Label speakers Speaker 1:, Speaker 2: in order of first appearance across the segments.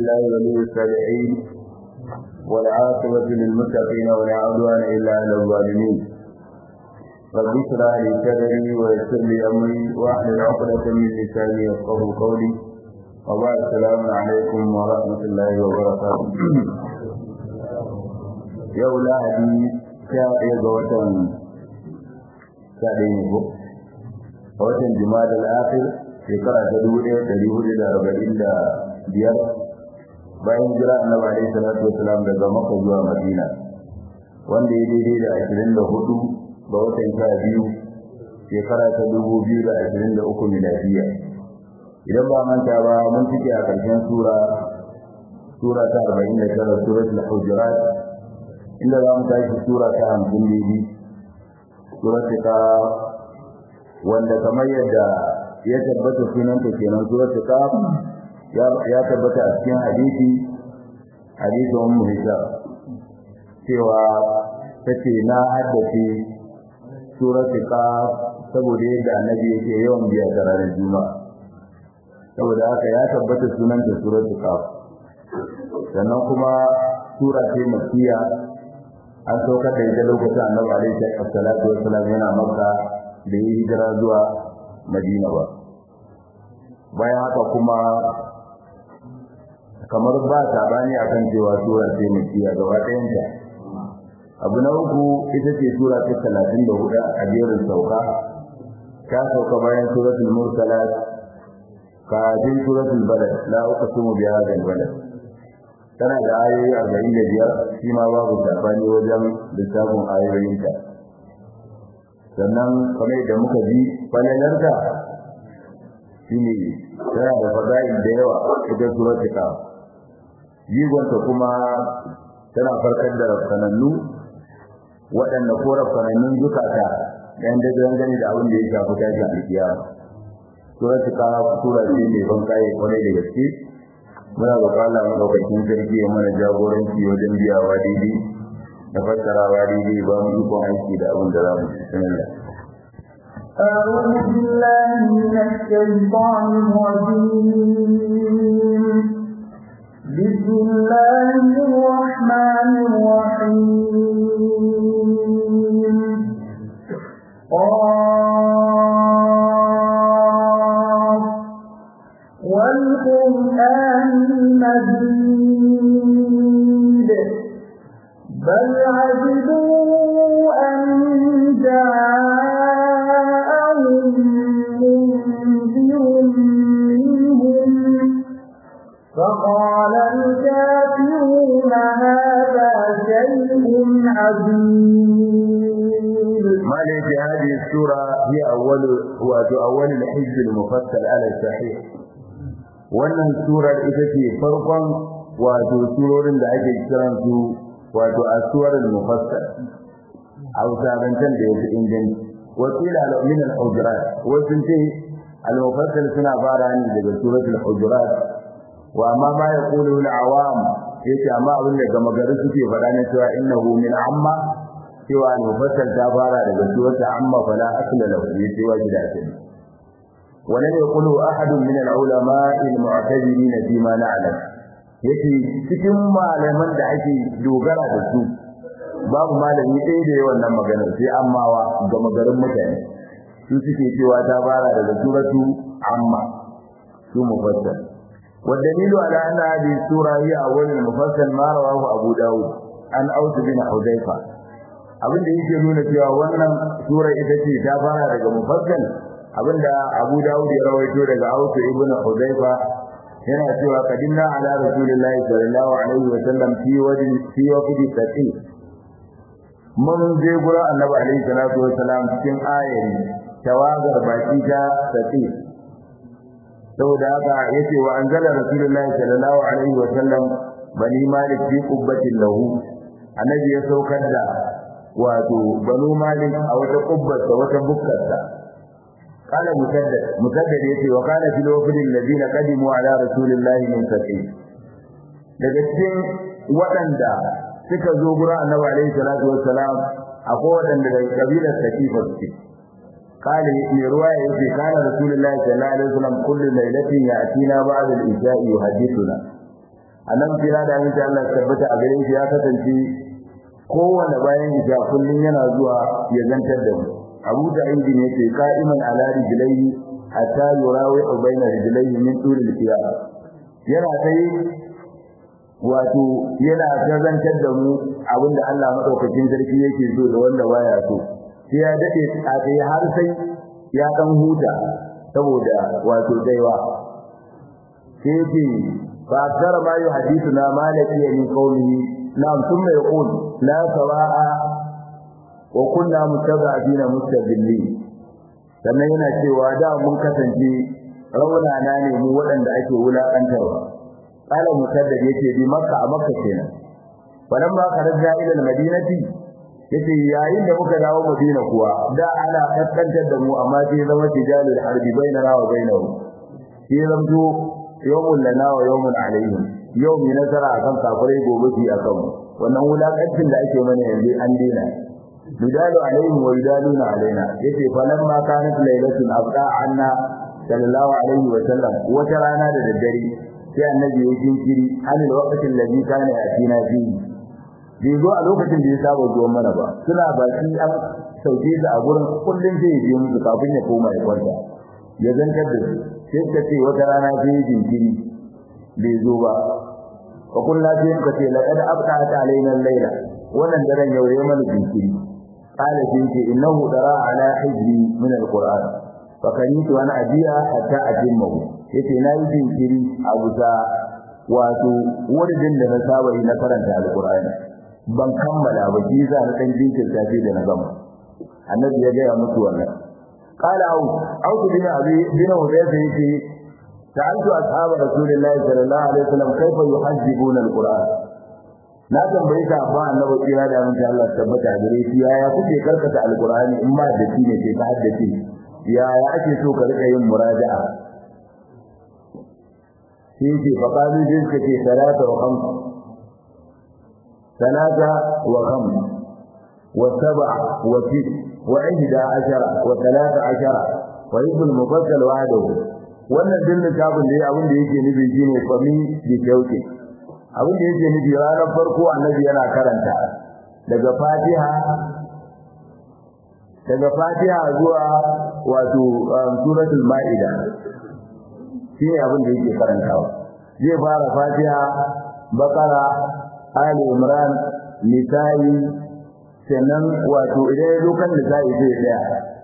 Speaker 1: لله ولي الصالحين والعاقبة للمتقين ولا عدوان إلا على الظالمين رب اشرح لي صدري ويسر لي أمري واحلل عقدة من لساني يفقه قولي وبعد السلام عليكم ورحمة الله وبركاته yau lahadi sha ɗaya ga watan sha ɗaya ne ko a watan jima'a al'afir shekara ta dubu ɗaya ɗari hudu da arba'in da biyar bayan jira annabi alaihi salatu wasalam daga maka zuwa madina wanda ya daidai da ashirin da hudu ga watan sha biyu shekara ta dubu biyu da ashirin da uku miladiya idan ba manta ba mun cike a ƙarshen sura sura ta arba'in da tara suratul hujurat inda za mu tashi sura ta hamsin daidai suratul ka wanda kamar yadda ya tabbata sunanta kenan suratul ka ya tabbata a cikin hadisi hadisin ummu hisham cewa tace na haddace suratul ka saboda yadda annabi yake yawan biya da ranar juma'a saboda haka ya tabbata sunanta suratul ka sannan kuma sura ce makkiya an saukar da ita lokacin annabi alaihi salatu wassalam yana makka da yi hijira zuwa madina ba bayan haka kuma kamar ba sabani akan cewa sura ce makkiya gaba ɗayanta abu na uku ita ce sura ta talatin da hudu a jerin sauka ta sauka bayan suratul mursalat kafin suratul balad la uqsimu bi hadha al-balad tana da ayoyi arba'in da biyar shi ma babu sabani wajen lissafin ayoyinta sannan kamar da muka ji falalarta shi ne tana da fada'il da yawa ita suratul ka jigonta kuma tana farkar da rafsanannu waɗanda ko rafsanannun zukata ɗayan da gani da abin da ya shafi tashin alkiyama suratul ka sura ce mai ban kaye kwarai da gaske muna roƙon Allah madaukakin sarki ya mana jagoranci wajen biyawa daidai da fassarawa daidai ba mu ikon aiki da abin da za mu ci bismillah
Speaker 2: أعوذ بالله من الشيطان الرجيم بسم الله الرحمن الرحيم والقرآن المجيد بل عجبوا أن جاءهم منذر منهم فقال الكافرون هذا شيء عظيم
Speaker 1: ما ليس هذه السورة هي أول وأول الحزب المفصل على الصحيح wannan surar ita ce farkon wato surorin da ake kiran su wato asuwarul mufassal hausa bantan da yake inganci wakila min al-hujurat wasu ce al-mufassal suna fara ne daga suratul hujurat wa amma ma yaqulu al-awam yace amma abin da gama gari suke faɗa ne cewa innahu min amma cewa al-mufassal ta fara daga suratul amma fala asla lahu yace wa gida ce ولم يقله أحد من العلماء المعتبرين فيما نعلم yake cikin malaman da ake dogara da su babu malami ɗaya da yawan nan maganar sai ammawa ga magarin mutane su suke cewa ta fara daga suratu amma su mufassal والدليل على أن هذه السورة هي أول المفصل ما رواه أبو داود عن أوس بن حذيفة abin da yake nuna cewa wannan sura ita ce ta fara daga mufassal abinda Abu Dawud ya rawaito daga Ausu ibn Hudayfa yana cewa kadinna ala rasulillahi sallallahu alaihi wa sallam fi wadi fi wadi taqi mun je gura annabi alaihi salatu wa salam cikin ayari tawagar baki ta taqi saboda haka yace wa anzala rasulullahi sallallahu alaihi wa sallam bani malik fi qubbatin lahu annabi ya saukar da wato banu malik a wata kubbar da wata bukkarsa قال مسدد مسدد yace wa kana fil wafd alladhina qadimu ala rasulillahi min saqi daga cikin waɗanda suka zo gurin annabi alaihi salatu wassalam akwai waɗanda daga kabilar saqifa suke قال في رواية يقول كان رسول الله صلى الله عليه وسلم كل ليلة يأتينا بعد الإشاء يحدثنا annabi kira da amince Allah tabbata a gare shi ya kasance kowanne bayan isha kullun yana zuwa ya zantar da mu Abu Sa'id ne ke qa'iman ala rijlaihi hatta yurawi baina rijlaihi min tul al-qiyam yana kai wato yana zantar da mu abinda Allah madaukakin sarki yake so da wanda baya so sai ya dade a kai har sai ya dan huta saboda wato daiwa sai yake fa akthara ma yuhaddithuna ma laqiya min qawlihi na'am thumma yaqul la sawa'a wa kunna mutaba'ina mustaqillin sannan yana cewa da mun kasance raunana ne mu waɗanda ake wulakantarwa qala mutaddid yace bi makka a makka kenan falamma kharajna ila al-madinati yace yayin da muka dawo madina kuwa da ana kaskantar da mu amma sai zama tijalul harbi bainana wa bainahu sai zamto yawmun lana wa yawmun alaihim yau mai nasara akan kafirai gobe su akan wannan wulakancin da ake mana yanzu an dena yudalu alaihim wa yudaluna alaina yace falamma kanat lailatun abqa anna sallallahu alaihi wa sallam wata rana da daddare sai annabi ya jinkiri anil waqtin ladhi kana yatina fihi bai zo a lokacin da ya saba zuwa mana ba suna baki an sauke su a gurin kullum zai je musu kafin ya koma ya kwanta ya zantar da su sai ka ce wata rana sai jinkiri bai zo ba wa kullu sai ka ce laqad abqa'at alaina al-layla wannan daren yau ya mana jinkiri qala sai ce innahu dara ala hijri min al-qur'an fa kanitu ana ajiya hatta ajimmahu yace na yi jinkiri a busa wato wurin da na saba yi na karanta al-qur'ani ban kammala ba shi za na dan jinkirta sai da na gama annabi ya gaya musu wannan qala au au bin abi bin hudayfa yake ta'altu ashab rasulillahi sallallahu alaihi wasallam kaifa yuhazzibuna alquran na tambaye ka ba annabi kira da mun Allah tabbata gare shi yaya kuke karkata alqurani in ma da shi ne ke ta haddace yaya ake so ka rika yin muraja'a sai ce fa qalu jinka ce salata wa khamsa ثلاثة وخمس وسبع وست وإحدى عشر وثلاثة عشر ويب المفصل وعده wannan din littafin da abin da yake nufi shine fami da kyauke abin da yake nufi ranar farko annabi yana karanta daga Fatiha daga Fatiha zuwa wato suratul Maida shine abin da yake karantawa zai fara Fatiha Bakara Ali Imran Nisa'i sannan wato idan ya dokan Nisa'i zai tsaya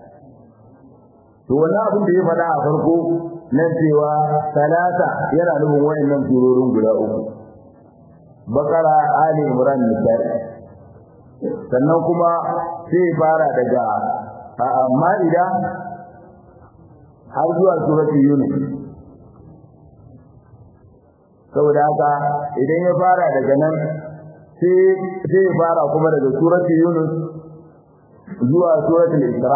Speaker 1: to wannan abin da ya faɗa a farko nan cewa talata yana nufin wayannan surorin guda uku Bakara Ali Imran Nisa'i sannan kuma sai fara daga Ma'ida har zuwa suratul Yunus saboda haka idan ya fara daga nan sai sai ya fara kuma daga suratul yunus zuwa suratul isra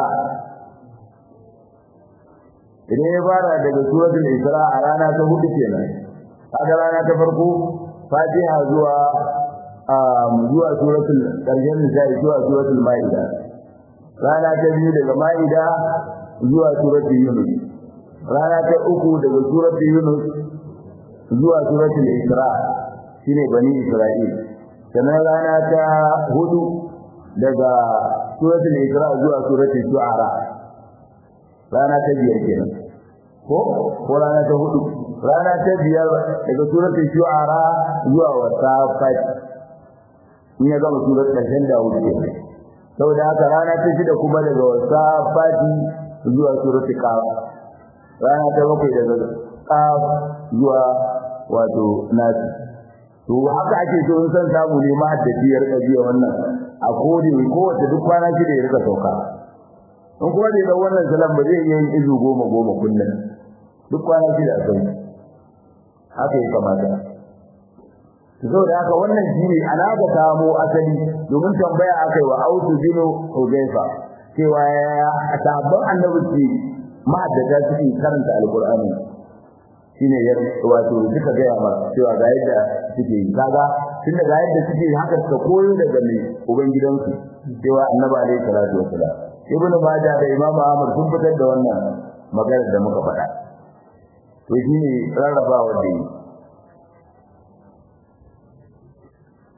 Speaker 1: idan ya fara daga suratul isra a rana ta hudu kenan kaga rana ta farko fatiha zuwa zuwa suratul karshen nisa'i zuwa suratul maida rana ta biyu daga maida zuwa suratul yunus rana ta uku daga suratul yunus zuwa suratul Isra shine bani Isra'il sannan rana ta hudu daga suratul Isra zuwa suratul Shu'ara rana ta biyar kenan ko ko rana ta hudu rana ta biyar daga suratul Shu'ara zuwa wasafat in ya gama suratul karshen da hudu kenan saboda haka rana ta shida kuma daga wasafati zuwa suratul Qaf rana ta bakwai daga Qaf zuwa wato nasi to haka ake so in san samu ne ma da biyar da biya wannan a kodi ko wata duk kwana shi da ya rika sauka in kuma da wannan salam ba zai iya yin izu goma goma kullum duk kwana shi da sai haka ya kamata to saboda haka wannan shine alaka samo asali domin tambaya akai wa autu binu hudayfa cewa ya sabon annabi ce ma'addata suke karanta alqur'ani shine ya wato duka ga yawa cewa ga yadda suke yi kaga tunda ga yadda suke haka suka koyo daga mai ubangidansu cewa annabi alaihi salatu wasalam ibn majah da imam ahmad sun fitar da wannan magana da muka faɗa to shine rarrabawa da yi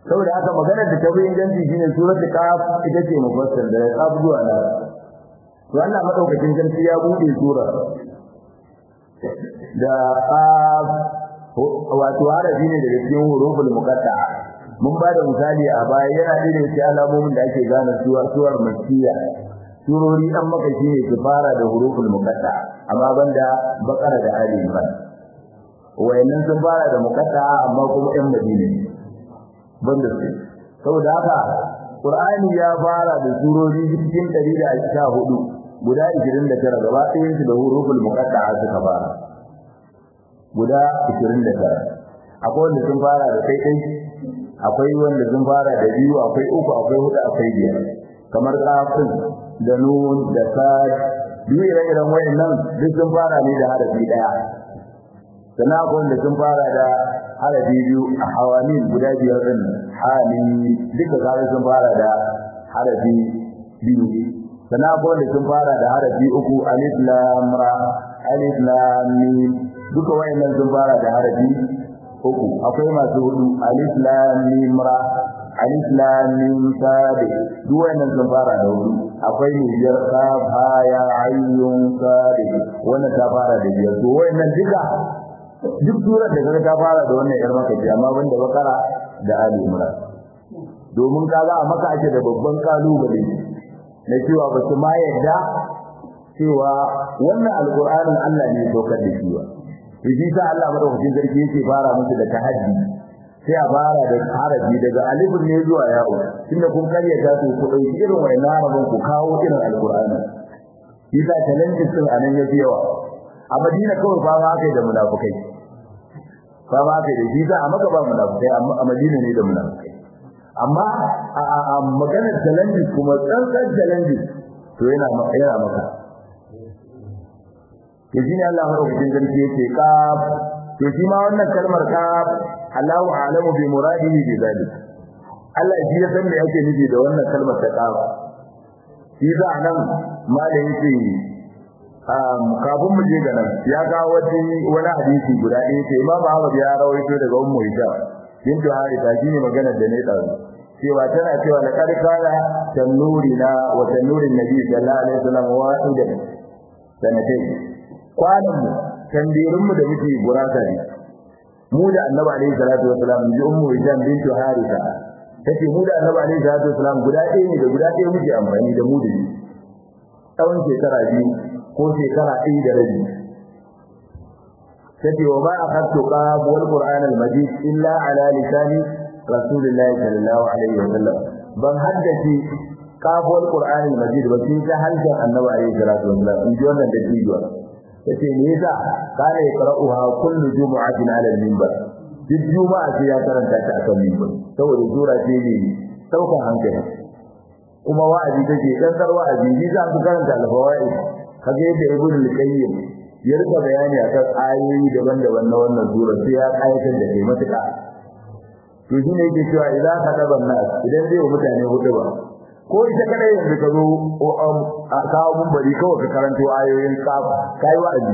Speaker 1: saboda haka maganar da ta bi inganci shine suratul kaf ita ce mufassal da kaf zuwa nan to Allah madaukakin sarki ya bude sura da kaf wato harafi ne daga cikin huruful muqatta'a mun ba da misali a baya yana da cikin alamomin da ake gane suwar suwar makkiya surori an maka shi ne su fara da huruful muqatta'a amma banda bakara da ali imran wayannan sun fara da muqatta'a amma kuma ɗan madina banda su saboda haka qur'ani ya fara da surori cikin 114 guda 29 gaba ɗayan su da huruful muqatta'a suka fara guda 29 akwai wanda sun fara da kai kai akwai wanda sun fara da biyu akwai uku akwai hudu akwai biyar kamar kafin da nun da sad duk ire-iren wayannan duk sun fara ne da harafi daya sannan akwai wanda sun fara da harafi biyu a hawamin guda biyar din hamin duka kare sun fara da harafi biyu sannan akwai wanda sun fara da harafi uku alif lam ra alif lam mim duka wayannan sun fara da harafi uku akwai masu hudu alif lam mim ra alif lam mim sad duk wayannan sun fara da hudu akwai ne biyar kaf ha ya ayyun sad wannan ta fara da biyar to wayannan duka duk surar da kaga ta fara da wannan yar maka amma banda bakara da ali imran domin kaga a maka ake da babban kalubale na cewa ba su ma yadda cewa wannan alqur'anin Allah ne ya saukar da shi ba to shi sa Allah madaukakin sarki yake fara musu da tahaddi sai a fara da harafi daga alifin ne zuwa ya'u tunda kun karya ta to ku dauki irin wannan harafin ku kawo irin alqur'ani shi sa challenge din anan yafi yawa a Madina kawai fa ma kai da munafikai fa ma kai da shi sa a maka ba munafikai amma a Madina ne da munafikai amma a maganar challenge kuma tsantsan challenge to yana yana maka to shine Allah madaukakin sarki yake kaf to shi ma wannan kalmar kaf Allahu a'lamu bi muradihi bi zalik Allah shi ya san me yake nufi da wannan kalmar ta kaf shi za nan malai yake um kafin mu je ga nan ya ga wani wani hadisi guda ɗaya ce Imam Ahmad ya rawaito daga Ummu Hisham bintu Harisa shine maganar da ne dazu cewa tana cewa la qad kana tanurina wa tanurin nabi sallallahu alaihi wasallam wahidan sanatai kwanan mu tandirin mu da muke gurasa ne mu da annabi alaihi salatu wasalam ji ummu hijab bintu harisa tace mu da annabi alaihi salatu wasalam guda ɗaya ne da guda ɗaya muke amfani da mu da shi tsawon shekara biyu ko shekara ɗaya da rabi tace wa ma akhadtu qab wal qur'an al majid illa ala lisani rasulillahi sallallahu alaihi wasallam ban haddace qab wal qur'an al majid ba sai ta harshen annabi alaihi salatu wasalam in ji wannan da jiwa yace me yasa kana yaqra'uha kullu jumu'atin 'ala al-minbar duk juma'a sai ya karanta ta akan minbar saboda sura ce ne saukan hankali kuma wa'azi take dan dar wa'azi ni za su karanta al-fawaid kaga yadda ibn al-qayyim ya rika bayani akan ayoyi daban-daban na wannan sura sai ya kayatar da kai matuƙa to shine yake cewa idan ka daban nas idan zai wa mutane hudu ba ko ita kadai yanzu ka zo a kawo mun bari kawai ka karanto ayoyin kafa kai wa'azi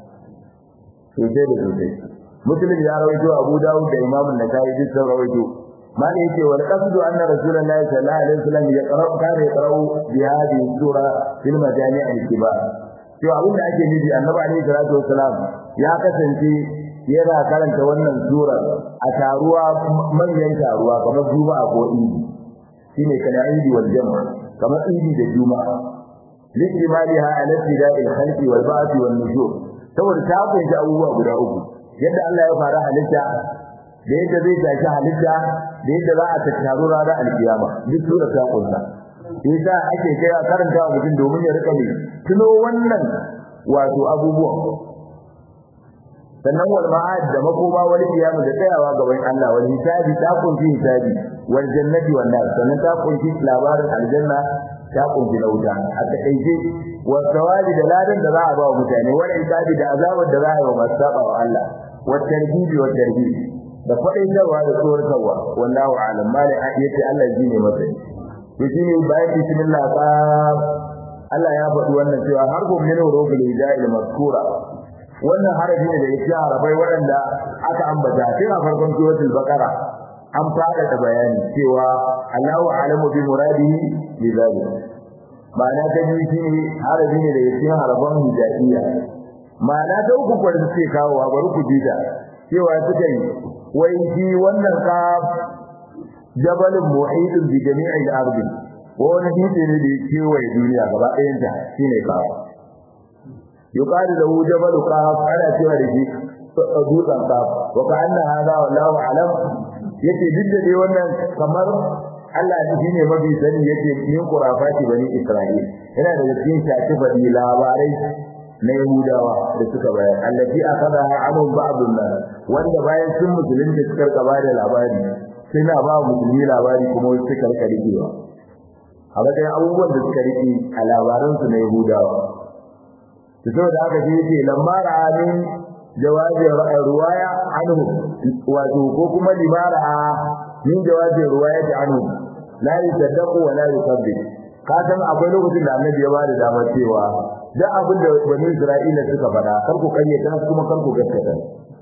Speaker 1: sosai da sosai muslim ya rawaito abu dawud da imam an-nasa'i duk sun rawaito mali yace wal qasdu anna rasulullahi sallallahu alaihi wasallam yaqra'u kana yaqra'u bi hadhihi sura fil majami' al-kibar to abin da ake nufi annabi alaihi salatu wasalam ya kasance yana karanta wannan sura a taruwa manyan taruwa kamar juma'a ko idi shine kana idi wal jama kamar idi da juma'a lijmaliha ala ibtida'il khalqi wal ba'th wan nujum saboda ta kunshi abubuwa guda uku yadda Allah ya fara halitta da yadda zai tashi halitta da yadda za a tattaru ranar alkiyama duk sura ta kunsa yasa ake kai karanta wa mutum domin ya rika ne tuno wannan wato abubuwan sannan wal ma'ad da makoma wal kiyama da tsayawa gaban Allah wal hisabi ta kunshi hisabi wal jannati wan nar sannan ta kunshi labarin aljanna ta kunshi lauta a takaice wa sawabi da ladan da za a ba wa mutane wal hisabi da azabar da za a yi wa masu saba wa Allah wa tarbibi wa tarbibi da faɗaitarwa da tsoratarwa wallahu a'lam malai yace Allah ji ne masa to shine bayan bismillah ba Allah ya faɗi wannan cewa harfun min hurufil hija'il mazkura wannan harafi ne da yake harafai waɗanda aka ambata tun a farkon suratul baqara an fara da bayani cewa Allahu a'lamu bi muradihi bi zalik ma'ana ta biyu shine harafi ne daga cikin harafan hijaiya ma'ana ta uku kwa da suke kawo a bari ku ji ta cewa suka yi wai shi wannan ka jabalin mu'idun bi jami'il ardi wani dutse ne da ya kewaye duniya gaba ɗayan ta shine kawo yuqalu lahu jabalu qaf ana cewa da shi dutsen qaf wa ka'anna hadha wallahu a'lam yace duk da dai wannan kamar Allah ne shine mafi sani yace min qurafati bani Isra'il yana da cikin shafi bani labarai na Yahudawa da suka bayar allati akada anhum ba'dun nas wanda bayan sun musulunci suka gaba da labari suna ba musulmi labari kuma wasu suka rika rikewa a matsayin abubuwan da suka rike a labaransu na Yahudawa to saboda haka shi yake lamma ra'amin jawabi ruwaya anhu wato ko kuma limara min jawabi ruwaya ta anhu la yusaddaqu wa la yukadzib ka san akwai lokacin da annabi ya bada damar cewa da abin da bani Isra'ila suka faɗa kar ku kayyata kuma kar ku gaskata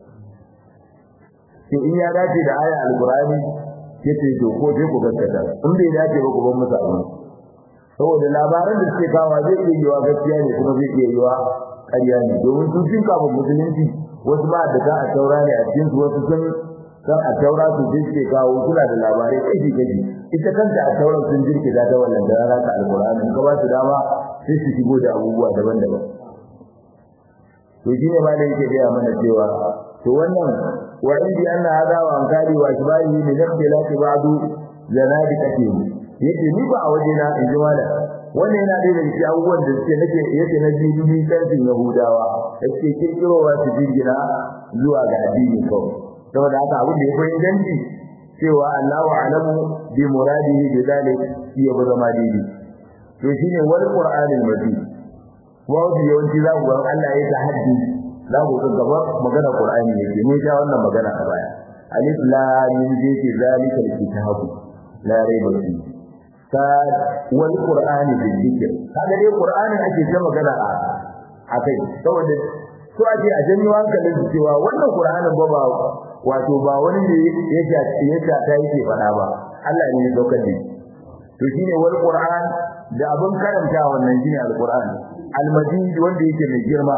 Speaker 1: to in ya dace da aya alqur'ani yace to ko sai ku gaskata in bai dace ba ku bar musu abin saboda labaran da suke kawo zai iya yiwa gaskiya ne kuma zai iya yiwa ƙarya ne domin sun fin kama musulunci wasu ba da ta a taura ne a cikin wasu sun san a taura su je suke kawo suna da labarai kashi kashi ita kanta a taura sun jirkita ta wannan da rana ta alƙur'ani ka ba su dama sai su shigo da abubuwa daban-daban to shine ma da yake gaya mana cewa to wannan wa indi anna hadha wa ankari wa shibali min ikhtilafi ba'du zanadiqati yake ni ba a waje na in ji wala wannan yana da daga cikin abubuwan da suke nake yake na bibi kantin yahudawa yake kirkirowa su jirgina zuwa ga addini kawai saboda haka abin da ya fi inganci cewa Allahu a'lamu bi muradihi bi zalik shi ya zama daidai to shine wal qur'anil majid wato yawanci za ku ga Allah ya tahaddi za ku ga gaba magana qur'ani yake mun sha wannan magana a baya alif lam mim zati zalikal kitabu la raiba fihi ka wal qur'ani bil dhikr kaga dai qur'ani ake ta magana a akai saboda so ake a janyo hankalin su cewa wannan qur'anin ba ba wato ba wani ne yake yake ta yake fada ba Allah ne ya daukar da to shine wal qur'an da abin karanta wannan shine al qur'an al majid wanda yake mai girma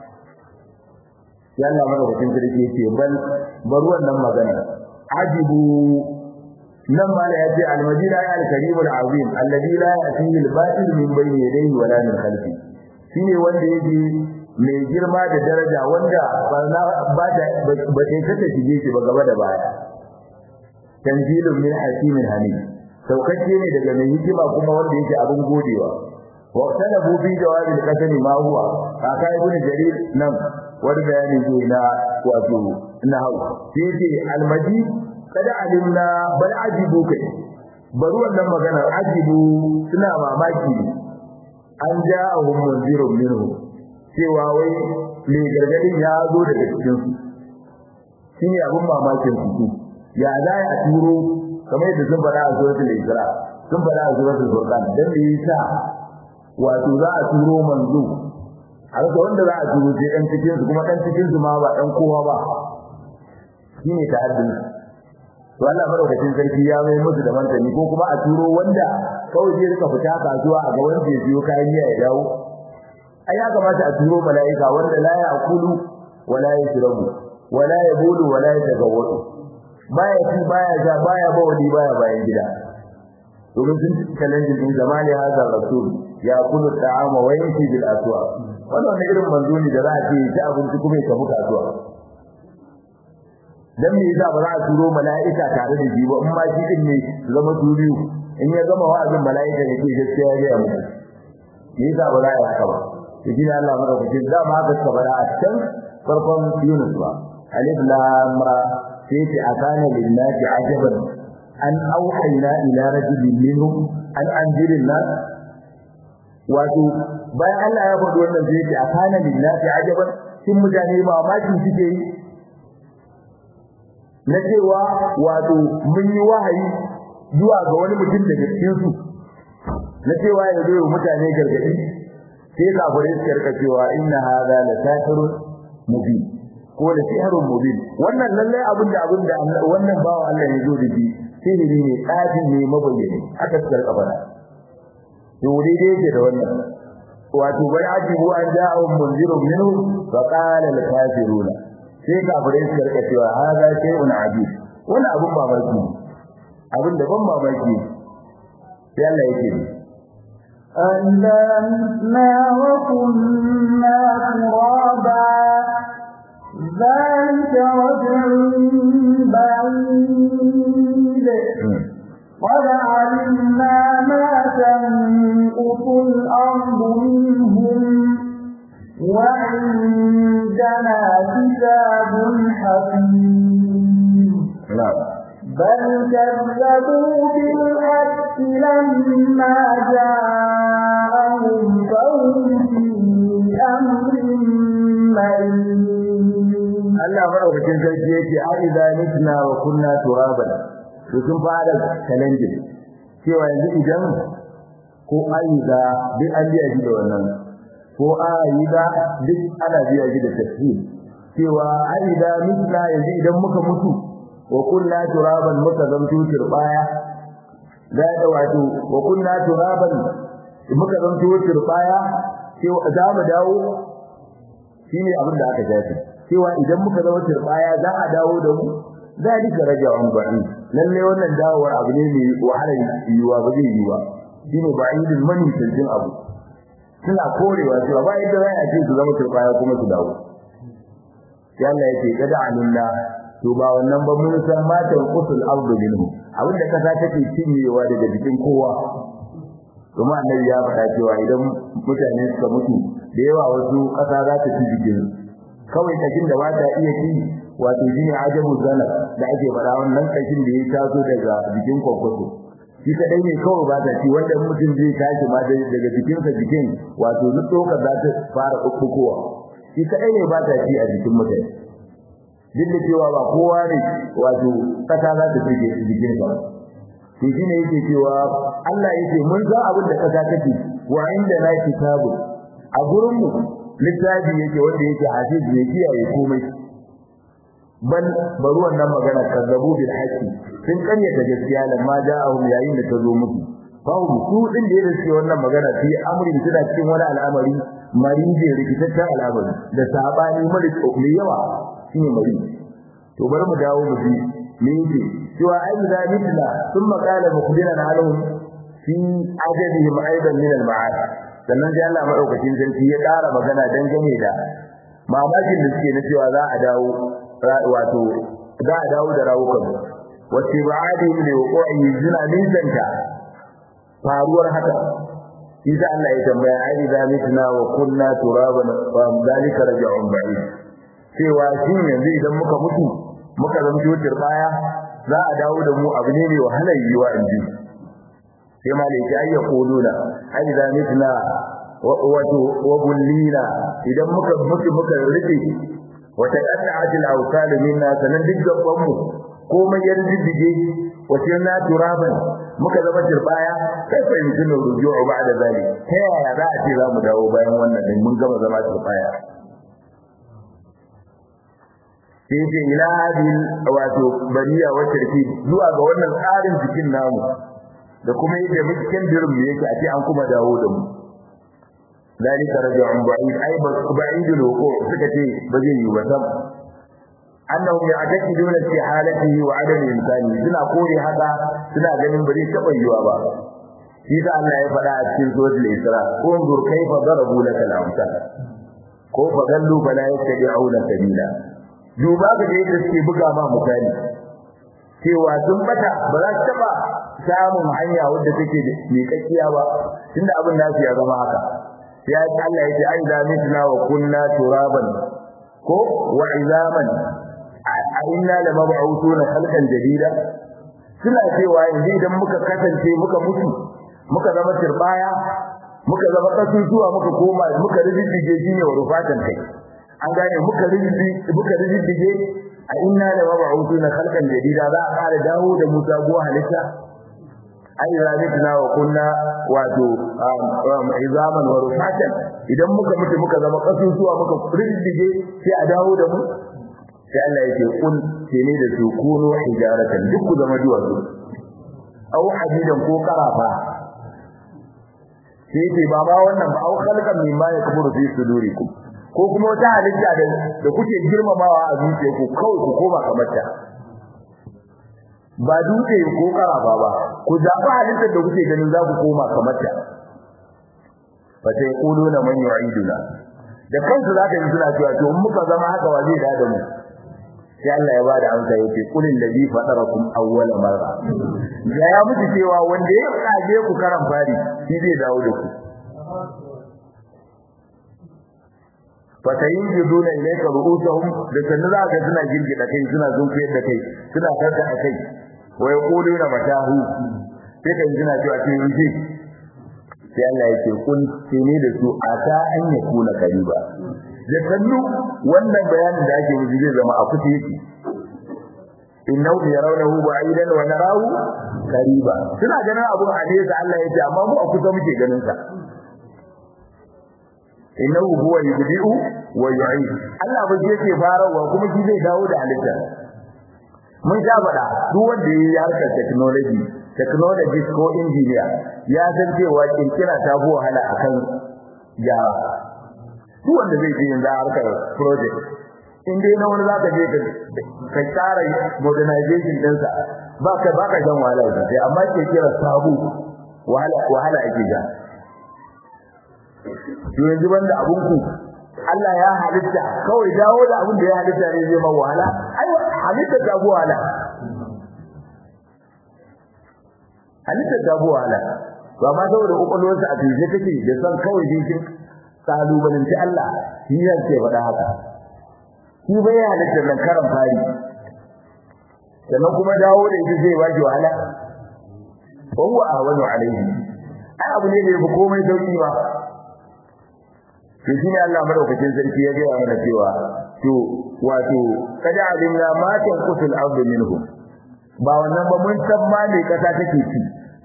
Speaker 1: ya Allah mana hukun sarki yake bal bar wannan magana ajibu nan ma ya ce al-majid ay al-karim al-azim alladhi la yatihi al-batil min bayni yadayhi wala min khalfi shine wanda yake mai girma da daraja wanda ba ta ba ta kace shige shi ba gaba da baya tanzilun min hakimin hamid saukacce ne daga mai hikima kuma wanda yake abin godewa wa talabu fi jawabi al-qasami ma huwa aka ibn jarir nan wani bayani ne na wato na hau sai ce al-majid kada alimna bal ajibu kai bari wannan maganar ajibu suna mamaki an ja'ahum munzirun minhu cewa wai mai gargadin ya zo daga cikin su shine abun mamakin su ya za a turo kamar yadda sun faɗa a suratul isra sun faɗa a suratul furqan dan me yasa wato za a turo manzo a rasa wanda za a turo sai dan cikin su kuma dan cikin su ma ba dan kowa ba shine ta'addin to Allah madaukakin sarki ya mai musu da martani ko kuma a turo wanda kawai zai rika fita kasuwa a ga wanda ya siyo kayan miya ya dawo ai ya kamata a turo mala'ika wanda la ya'kulu wala yashrabu wala yabulu wala yatagawwadu baya ci baya sha baya bawali baya bayan gida domin sun challenge din zamani hazar rasul ya kulu ta'ama wa yamshi bil aswa wannan irin manzo ne da za a ce ta abinci kuma ya tafi kasuwa dan me yasa ba za a turo mala'ika tare da shi ba in ma shi din ne zama turiyu in ya gama wa'azin mala'ika ne ke gaskiya ya ga mu me yasa ba za a yi haka ba to shi Allah maka kuce da ma haka suka bada a can farkon Yunus ba alif lam ra sai ce akana lillahi ajaban an auhayna ila rajulin minhum an anzirin nas wato bayan Allah ya faɗi wannan sai ce akana lillahi ajaban shin mutane mamaki suke yi na cewa wato mun yi wahayi zuwa ga wani mutum daga cikin su na cewa ya zo mutane gargadi sai kafirai suka rika cewa inna hadha la satirun mubin ko da sihrun mubin wannan lalle abin da abin da wannan bawo Allah ya zo da shi sihiri ne tsafi ne mabayyane aka tsar kabara to dai dai yake da wannan wato bai ajibu an ja'a munzirun minhu fa qala al kafiruna sai kafirai suka rika cewa hada shay'un ajib wannan abun mamaki abin da ban mamaki sai Allah yake
Speaker 2: أَإِذَا مِتْنَا وَكُنَّا تُرَابًا ذَلِكَ رَجْعٌ بَعِيدٌ قَدْ عَلِمْنَا مَا تَنقُصُ الْأَرْضُ مِنْهُمْ وَعِندَنَا كِتَابٌ حَكِيمٌ بل كذبوا بالحق لما جاءهم فهم في أمر مريض
Speaker 1: Allah madaukakin sarki yake a idza mitna wa kunna turaban to sun fara challenge cewa yanzu idan ko aiza duk an biya shi da wannan ko aiza duk ana biya shi da tafsir cewa aiza mitna yanzu idan muka mutu wa kunna turaban muka zamto turbaya da da wato wa kunna turaban muka zamto turbaya cewa za mu dawo shine abin da aka jafi cewa idan muka zama turbaya za a dawo da mu zalika raja'un ba'id lalle wannan dawowar abu ne mai wahalar yiwa ba zai yiwa shine ba'idul mani tantin abu suna korewa cewa ba yadda za a ce su zama turbaya kuma su dawo yalla yake kada alinna to ba wannan ba mun san matan qusul ardu minhu abinda kasa take cinyewa daga jikin kowa kuma annabi ya faɗa cewa idan mutane suka mutu da yawa wasu kasa za ta ci jikin kawai kashin da ba ta iya ci wato shine ajabu zana da ake faɗa wannan kashin da ya taso daga jikin kwakwato shi kadai ne kawai ba ta ci wanda mutum zai tashi ma daga jikinsa jikin wato duk tsoka za ta fara kukkukowa shi kadai ne ba ta ci a jikin mutane duk da cewa ba kowa ne wato kasa za ta fige jikin sa to shine yake cewa Allah yake mun san abin da kasa take wa inda na kitabu a gurin mu littafi yake wanda yake hafiz ne kiyaye komai bal bari wannan magana kazzabu bil haqqi sun karyata gaskiya lamma ja'ahum yayin da ta zo musu babu su din da yake cewa wannan magana fi amrin suna cikin wani al'amari marije rikitaccen al'amari da sabani mara mai yawa shine mari to bari mu dawo mu ji me yake cewa ai da mitla thumma qala mukhbiran alahum fi ajabihim aidan min al-ma'ad sannan sai Allah madaukakin sarki ya ƙara magana dangane da mamakin da suke na cewa za a dawo wato za a dawo da rawukan wace ba'adin da wuqi zina nisanta faruwar haka shi da Allah ya tambaya ai da mitna wa kunna turaban fa dalika raja'un ba'id cewa shi yanzu idan muka mutu muka zama tutar baya za a dawo da mu abu ne mai wahalar yiwa in ji sai malaki ai ya kuluna ai da mitna wato wa bullina idan muka mutu muka rike wata qat'at al-awsal minna sanan duk gaban mu komai ya rijige wace na turaban muka zama turbaya kai fa yanzu ruju'u ba'da zalik ta yaya za a ce za mu dawo bayan wannan din mun gama zama turbaya sai ce ila hadin wato bariya wa tarki zuwa ga wannan tsarin jikin namu da kuma yadda mukin dirin mu yake a ce an kuma dawo da mu zalika raj'un ba'id ay ba'id al-wuqu' suka ce ba zai yi ba sam annahum ya'taqiduna fi halatihi wa adam imkani suna kore haka suna ganin ba zai taba yiwa ba shi da Allah ya faɗa a cikin suratul Isra unzur kayfa darabu laka al-amsal ko fa gallu bala yattabi'una sabila duba ga yadda suke buga ma misali cewa sun bata ba za su taba samun hanya wadda take da miƙaƙiya ba tunda abin nasu ya zama haka sai Allah ya ce ai da mitna wa kunna turaban ko wa izaman a inna la mab'utuna khalqan jadida suna cewa yanzu idan muka kasance muka mutu muka zama turbaya muka zama kasusuwa muka koma muka rijige shine wa rufatan kai an gane muka rijige muka rijige a inna la mab'utuna khalqan jadida za a kare dawo da musa go halitta ai zalitna wa kunna wato izaman wa rufatan idan muka mutu muka zama kasusuwa muka rijige sai a dawo da mu sai Allah yake kun ce ne da su kuno hijaratan duk ku zama duwatsu au hadidan ko karafa sai ce ba ba wannan ba au khalqan mimma yakburu fi sudurikum ko kuma wata halitta da da kuke girmamawa a zuciyarku kawai ku koma kamar ta ba dutse ko karafa ba ku zaɓi halittar da kuke ganin za ku koma kamar ta fa sai quluna man yu'iduna da kansu zaka ji suna cewa to muka zama haka wa zai da mu sai Allah ya bada amsa yace kulil ladhi fatarakum awwala marra da ya mutu cewa wanda ya kaje ku karan fari shi zai dawo da ku fatayin jiduna ilayka ru'usuhum da sannu za ka suna girgida kai suna zunkuyar da kai suna karka a kai wa yaquluna matahu sai kan suna cewa ce yanzu sai Allah yake kun sai ne da su ata an yakuna kariba da sannu wannan bayanin da ake yi zai zama a kusa yake innahu yarawnahu ba'idan wa narahu qariba suna ganin abun a nesa Allah yake amma mu a kusa muke ganin sa innahu huwa yubdi'u wa yu'id Allah ba yake farawa kuma shi zai dawo da halitta mun sha faɗa duk wanda yayi harkar technology technology ko engineer ya san cewa kirkira ta fi wahala akan gyara duk wanda zai je yanzu harkar project in dai na wani zaka je ka tsara modernization ɗinsa ba ka ba ka shan wahala sai amma ke kira sabu wahala wahala ake ja to yanzu banda abun ku Allah ya halitta kawai dawo da abin da ya halitta ne zai ma wahala ai halitta ta bu wahala halitta ta bu wahala ba ma saboda kokolwarsa a tije take da san kawai jinkin kalubalanci Allah shi yake faɗa haka shi bai halitta nan karan fari sannan kuma dawo da ita zai baki wahala wa huwa ahwanu alayhi ai abu ne da yafi komai sauki ba to shi ne Allah madaukakin sarki ya gaya mana cewa to wato kada alimna ma tanqusul ardu minhum ba wannan ba mun san ma ne kasa take ci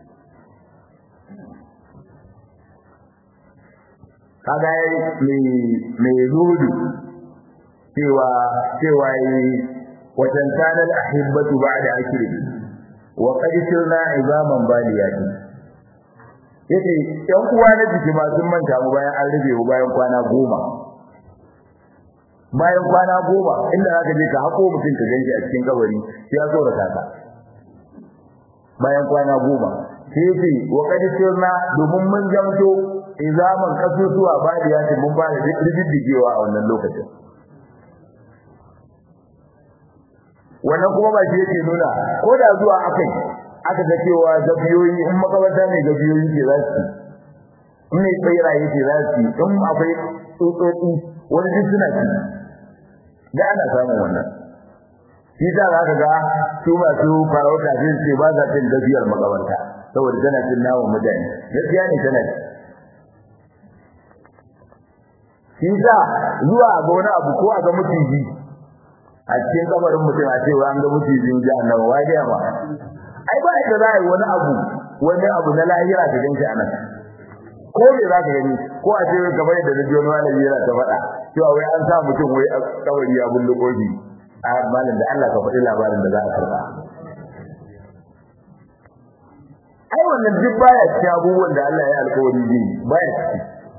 Speaker 1: kaga mai mai rudu cewa cewa yi watan tanal ahibbatu ba'da akiri wa qad sirna izaman baliyati yace ɗan uwa na jiki ma sun manta mu bayan an rube mu bayan kwana goma bayan kwana goma inda zaka je ka hako mutum ka ganshi a cikin kabari sai ya tsora ka bayan kwana goma sai yace wa qad sirna domin mun jamto izaman kasusuwa baliyati mun ba da rididdigewa a wannan lokacin wannan kuma ba shi yake nuna ko da zuwa akai aka ga cewa gabiyoyi in makabarta ne gabiyoyi ke za su in ne tsairaye ke za su in akwai tsotsotsi wani duk suna ci da ana samun wannan shi ta za ka ga su masu farauta sai su ce ba za ta gabiyar makabarta saboda tana cin naman mutane gaskiya ne tana ci shi sa zuwa ga wani abu ko a ga maciji a cikin kabarin mutum a cewa an ga mucijin jahannama wai da ma ai ba da za a yi wani abu wani abu na lahira da ganshi anan ko me za ka gani ko a ce kamar da radio wani malami yana ta faɗa cewa wai an sa mutum wai a kabari ya bullo kofi a malam da Allah ka faɗi labarin da za a karɓa ai wannan duk baya cikin abubuwan da Allah ya alƙawari zai baya ciki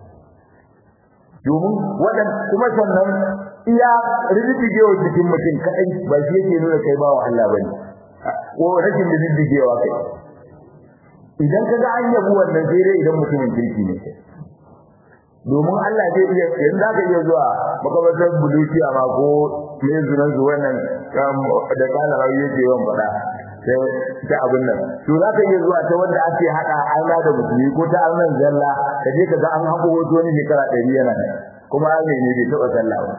Speaker 1: domin wadan kuma sannan iya riddigewa cikin mutum kadai ba shi yake nuna kai bawa Allah bane ko rashin riddigewa kai idan kaga an yabu wannan sai dai idan mutumin kirki ne domin Allah zai iya yanzu zaka iya zuwa makabartar buluciya ma ko me zunan su wannan da kana rawi yake yawan fada sai ta abin nan to zaka iya zuwa ta wanda ake hada Allah da musulmi ko ta Allah zalla kaje kaga an hako wato ne shekara 100 yana kuma Allah ne bai taba sallah ba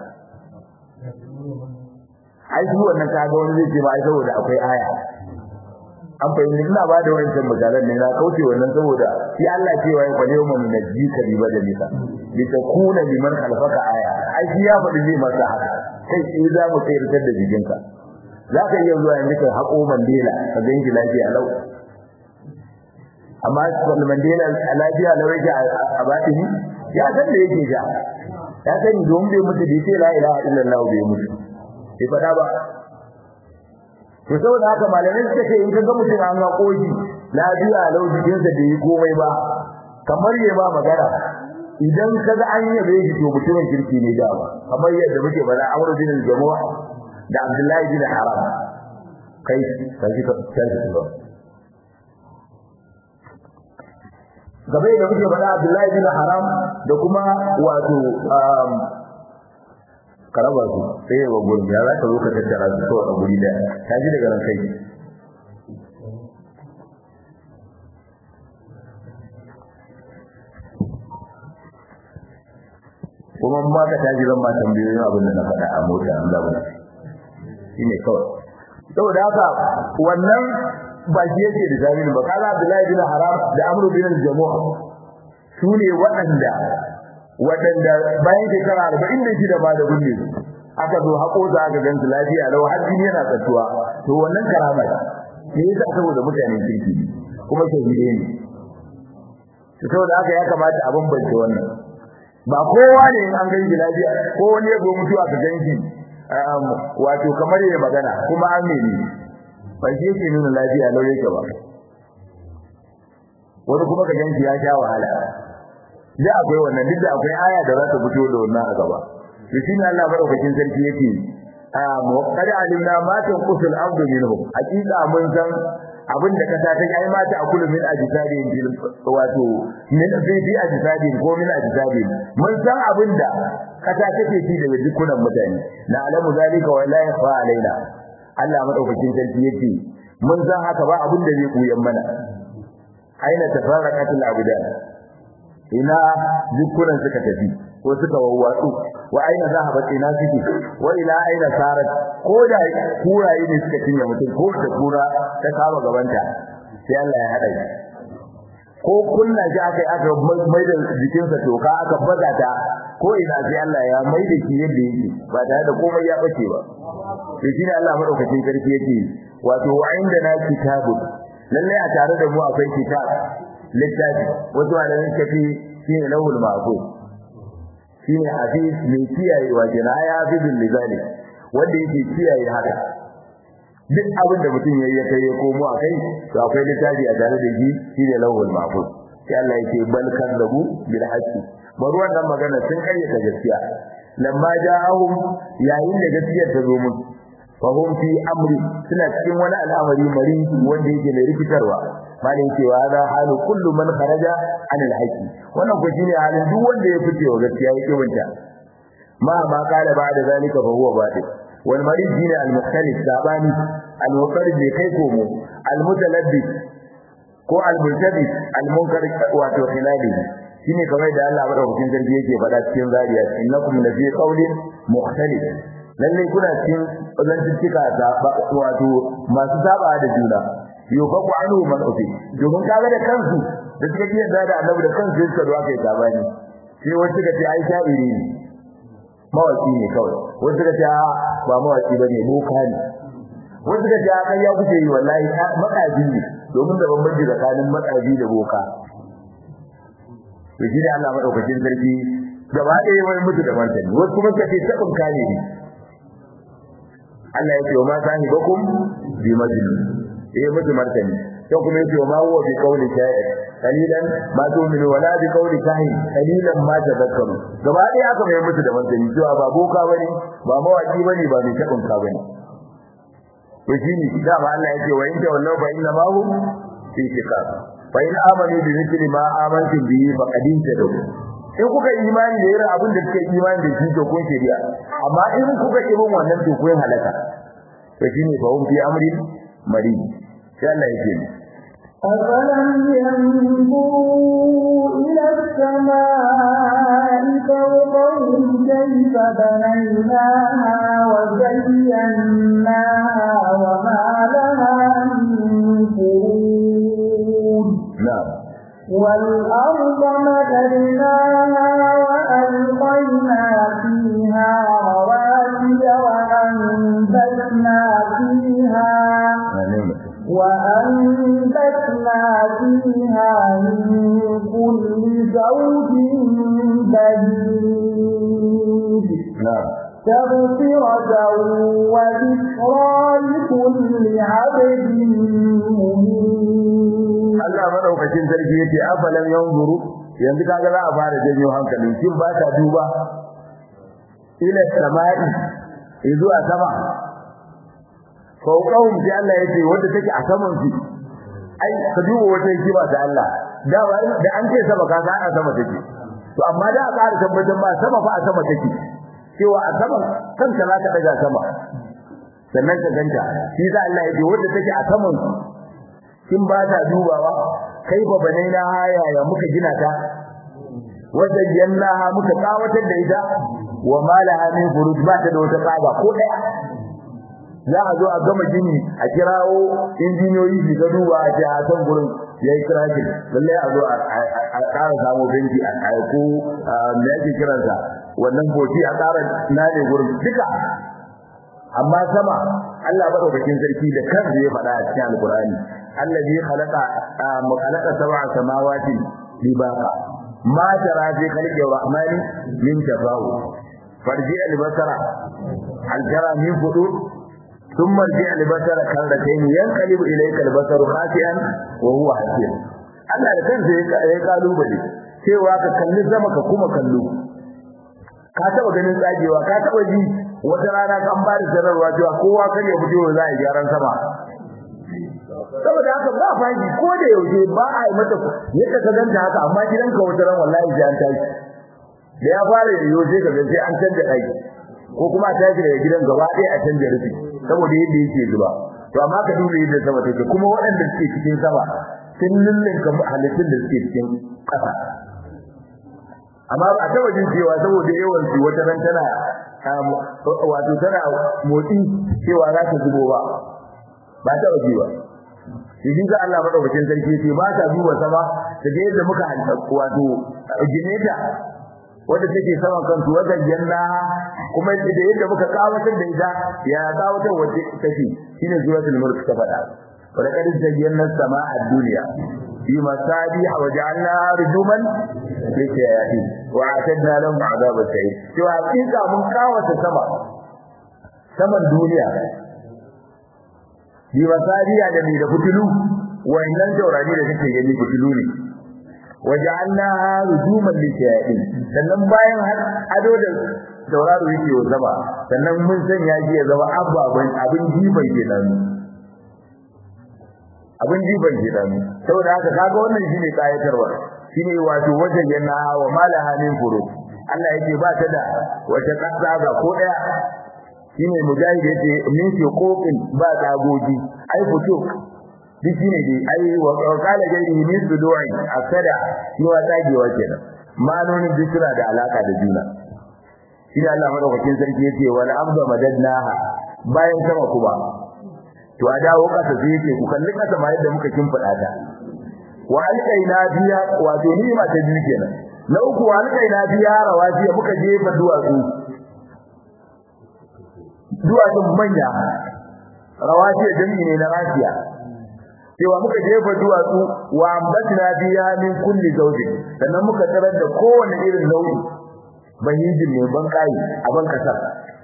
Speaker 1: ai shi wannan kaga wani zai ce ba ai saboda akwai aya an fahimci ina ba da wancan misalan ne na kauce wannan saboda shi Allah cewa ya kwale mu min najika bi badalika bi takuna liman khalfaka aya ai shi ya faɗi zai masa haka kai sai za mu tsayar da jikinka zaka iya zuwa yanzu ka hako mandela ka ganki lafiya lau amma mandela lafiya lau yake a batini ya san da yake ja ya sani domin bai mutu bai ce la ilaha illallah bai mutu bai faɗa ba to saboda haka malamai suka ce in ka ga mutum an ga koji lafiya lau jikinsa da yi komai ba kamar ya ba magana idan ka ga an yabe shi to mutumin kirki ne da kamar yadda muke bada Amr bin al-Jamuh da Abdullahi bin Haram kai sai ka sai ka gabe da muke bada Abdullahi bin Haram da kuma wato karaba su sai ya gurin ya za ka zo ka tattara su kawai a guri da ta ji daga ran kai kuma ma ka taji zan ma tambayoyin abin da na faɗa a mota an zaba shi ne kawai saboda haka wannan ba shi yake da jami'in ba kaga Abdullahi bin Haram da Amr bin Jamuh su ne waɗanda waɗanda bayan shekara arba'in da shida ba da gunne aka zo haƙo za aka gan su lafiya lau har jini yana tsattuwa to wannan karama ne yasa saboda mutanen kirki kuma shahide ne saboda haka ya kamata a bambance wannan ba kowa ne in an ganki lafiya ko wani ya zo mutuwa ka ganki wato kamar ya magana kuma an ne ba shi yake nuna lafiya lau yake ba wani kuma ka ganki ya sha wahala da akwai wannan duk da akwai aya da za ta fito da wannan a gaba to shine Allah madaukakin sarki yake mu qad alimna ma tanqusul abdu minhum hakika mun san abin da kasa ta ai ma ta akulu min ajsadi bil wato min fi ajsadi ko min ajsadi mun san abin da kasa take ci daga dukkan mutane na alamu zalika wa la yafa alaina Allah madaukakin sarki yake mun san haka ba abin da zai kuyan mana aina tafarraqatul abudan ina dukkan suka tafi ko suka wawwatsu wa aina zahabat ina suke wa ila aina sarat ko da kuraye ne suka cinye mutum ko da kura ta kama gabanta sai Allah ya hada shi ko kunna shi aka aka mai da jikinsa toka aka baza ta ko ina sai Allah ya mai da shi yadda yake ba tare da komai ya bace ba to shine Allah madaukakin sarki yake wato wa inda na kitabu lalle a tare da mu akwai kitab littafi wato malamin kafi shine lawul mahfuz shine hafiz mai kiyaye wa jinaya hafizul lizali wanda yake kiyaye haka duk abin da mutum yayi ya kai ya komo a kai to akwai littafi a tare da shi shine lawul mahfuz sai Allah yake bal kadabu bil haqqi bari wannan magana sun kayyata gaskiya lamma ja'ahum yayin da gaskiyar ta zo musu fahum fi amri suna cikin wani al'amari mari wanda yake mai rikitarwa malin cewa da halu kullu man kharaja an al-haqi wannan ko shine halin duk wanda ya fice wa gaskiya yake wanta ma ma kala ba'da zalika fa huwa batil wal marid shine al-mukhtalif sabani al-muqarrib bi kai komo al-mutalabbis ko al-multabis al-munkar wato khilali shine kamar da Allah madaukakin sarki yake faɗa cikin zariya innakum la fi qawlin mukhtalif lalle kuna cikin zantuttuka wato masu saba da juna yufaku anhu man ufi domin kaga da kansu da suka yi da annabi da kansu suka zo aka yi sabani sai wasu suka ce ai sha'iri ne mawaki ne kawai wasu suka ce ba mawaki bane boka ne wasu suka ce kai ya kuce yi wallahi makaji ne domin da bambanci tsakanin makaji da boka to shi da Allah madaukakin sarki gaba ɗaya wai mutu da martani wasu kuma suka ce tabin kane ne Allah ya ce wa ma sahibakum bi majnun eh mutu martani to kuma yace ma huwa bi qawli sha'ir qalilan ma tu'minu wala bi qawli kahin qalilan ma tadhakkaru gaba dai aka mai mutu da martani cewa ba boka bane ba mawaki bane ba mai tabin ka bane to shine da ba Allah yake wa in tawallau fa inna ma hum fi shiqaq fa in amanu bi mithli ma amantum bihi faqad tadu in kuka imani da irin abin da kuka imani da shi to kun shari'a amma in kuka ki bin wannan to kun halaka to shine fa hum fi amrin mari sai Allah yake
Speaker 2: أفلم ينظروا إلى السماء فوقهم كيف بنيناها وزيناها وما لها من فروج
Speaker 1: نعم
Speaker 2: والأرض مددناها وألقينا فيها رواسي وأنبتنا فيها وأنبتنا فيها من كل زوج بهيج
Speaker 1: نعم
Speaker 2: تغفرة وذكرى لكل عبد منيب
Speaker 1: Allah madaukakin sarki yace afalam yanzuru yanzu kaga za a fara janyo hankalin kin ba ta duba ila samai zuwa sama fawqahum sai Allah yace wanda take a saman su ai ka duba wata hikima da Allah da da an ce sama ka a sama take to amma da a ƙara tabbatar ba sama fa a sama take cewa a saman kanka za ka daga sama sannan ka ganta shi da Allah yace wanda take a saman su kin ba ta dubawa kai ba bane na haya ya muka gina ta wanda jannaha muka kawatar da ita wa malaha min furuj ba ta da wata tsaba ko daya za a zo a gama gini a kirawo injiniyoyi su ga duba a ce a san gurin yayi kiraki lalle a zo a ƙara samu benci a kai ko me yake kiransa wannan boti a ƙara nane gurin duka amma sama Allah madaukakin sarki da kansa ya faɗa a cikin alkurani الذي خلق خلق سبع سماوات طباقا ما ترى في خلق الرحمن من تفاوت فارجع البصر هل ترى من فطور ثم ارجع البصر كرتين ينقلب اليك البصر خاسئا وهو حسير Allah da kansa ya kalubale cewa ka kalli sama ka kuma kallo ka taba ganin tsagewa ka taba ji wata rana kan ba da sanarwa cewa kowa kan ya fito za a yi gyaran sama saboda haka ba fashi ko da yaushe ba a yi mata yadda ka ganta haka amma gidanka wata ran wallahi sai an tashi da ya fara yiwo sai ka ga sai an canja ɗaki ko kuma a tashi daga gidan gaba ɗaya a canja rufi saboda yadda yake zuba to amma ka duba yadda sama take kuma waɗanda suke cikin sama sun lullunka halittun da suke cikin ƙasa amma ba a taɓa jin cewa saboda yawan su wata ran tana wato tana motsi cewa za ta zubo ba ba ta waje ba shi ga Allah madaukakin sarki ce ba ta duba sama da yadda muka hanta wato gineta wanda take saman kansu wajen janna kuma da yadda muka kawatar da ita ya kawatar wace take shine suratul mulk ta faɗa wala qad zayyana as-samaa ad-dunya bi masabih wa ja'alna rujuman lishayatin wa atadna lahum 'adab as-sa'ir to hakika mun kawata sama saman duniya bi masariya da da fitilu wayannan taurari da kake gani fitilu ne waja'alna rujuman lishayatin sannan bayan har ado da tauraro yake wa zama sannan mun sanya shi ya zama ababan abin jiban kenan abin jiban kenan saboda haka kaga wannan shine kayatarwa shine wato wajen yana wa malaha min furu Allah yake ba ta da wata kasa ga ko daya shine mujahid yace min fi qofin ba tagoji ai fito duk shine dai ai wa qala gairi min sudu'i asada shi wa tagewa kenan ma'anonin duk suna da alaka da juna shine Allah madaukakin sarki yace wal abda madadnaha bayan sama kuma to a dawo kasa sai yake ku kalli kasa ma yadda muka kimfada ta wa alqaina biya wato ni ma ta biyu kenan na uku wa alqaina biya rawaji muka jefa duwatsu duwatsun manya rawaji jami'i ne na rafiya cewa muka jefa duwatsu wa ambatna biya min kulli zawji sannan muka tarar da kowane irin nau'i bahijin ne ban kai a ban kasar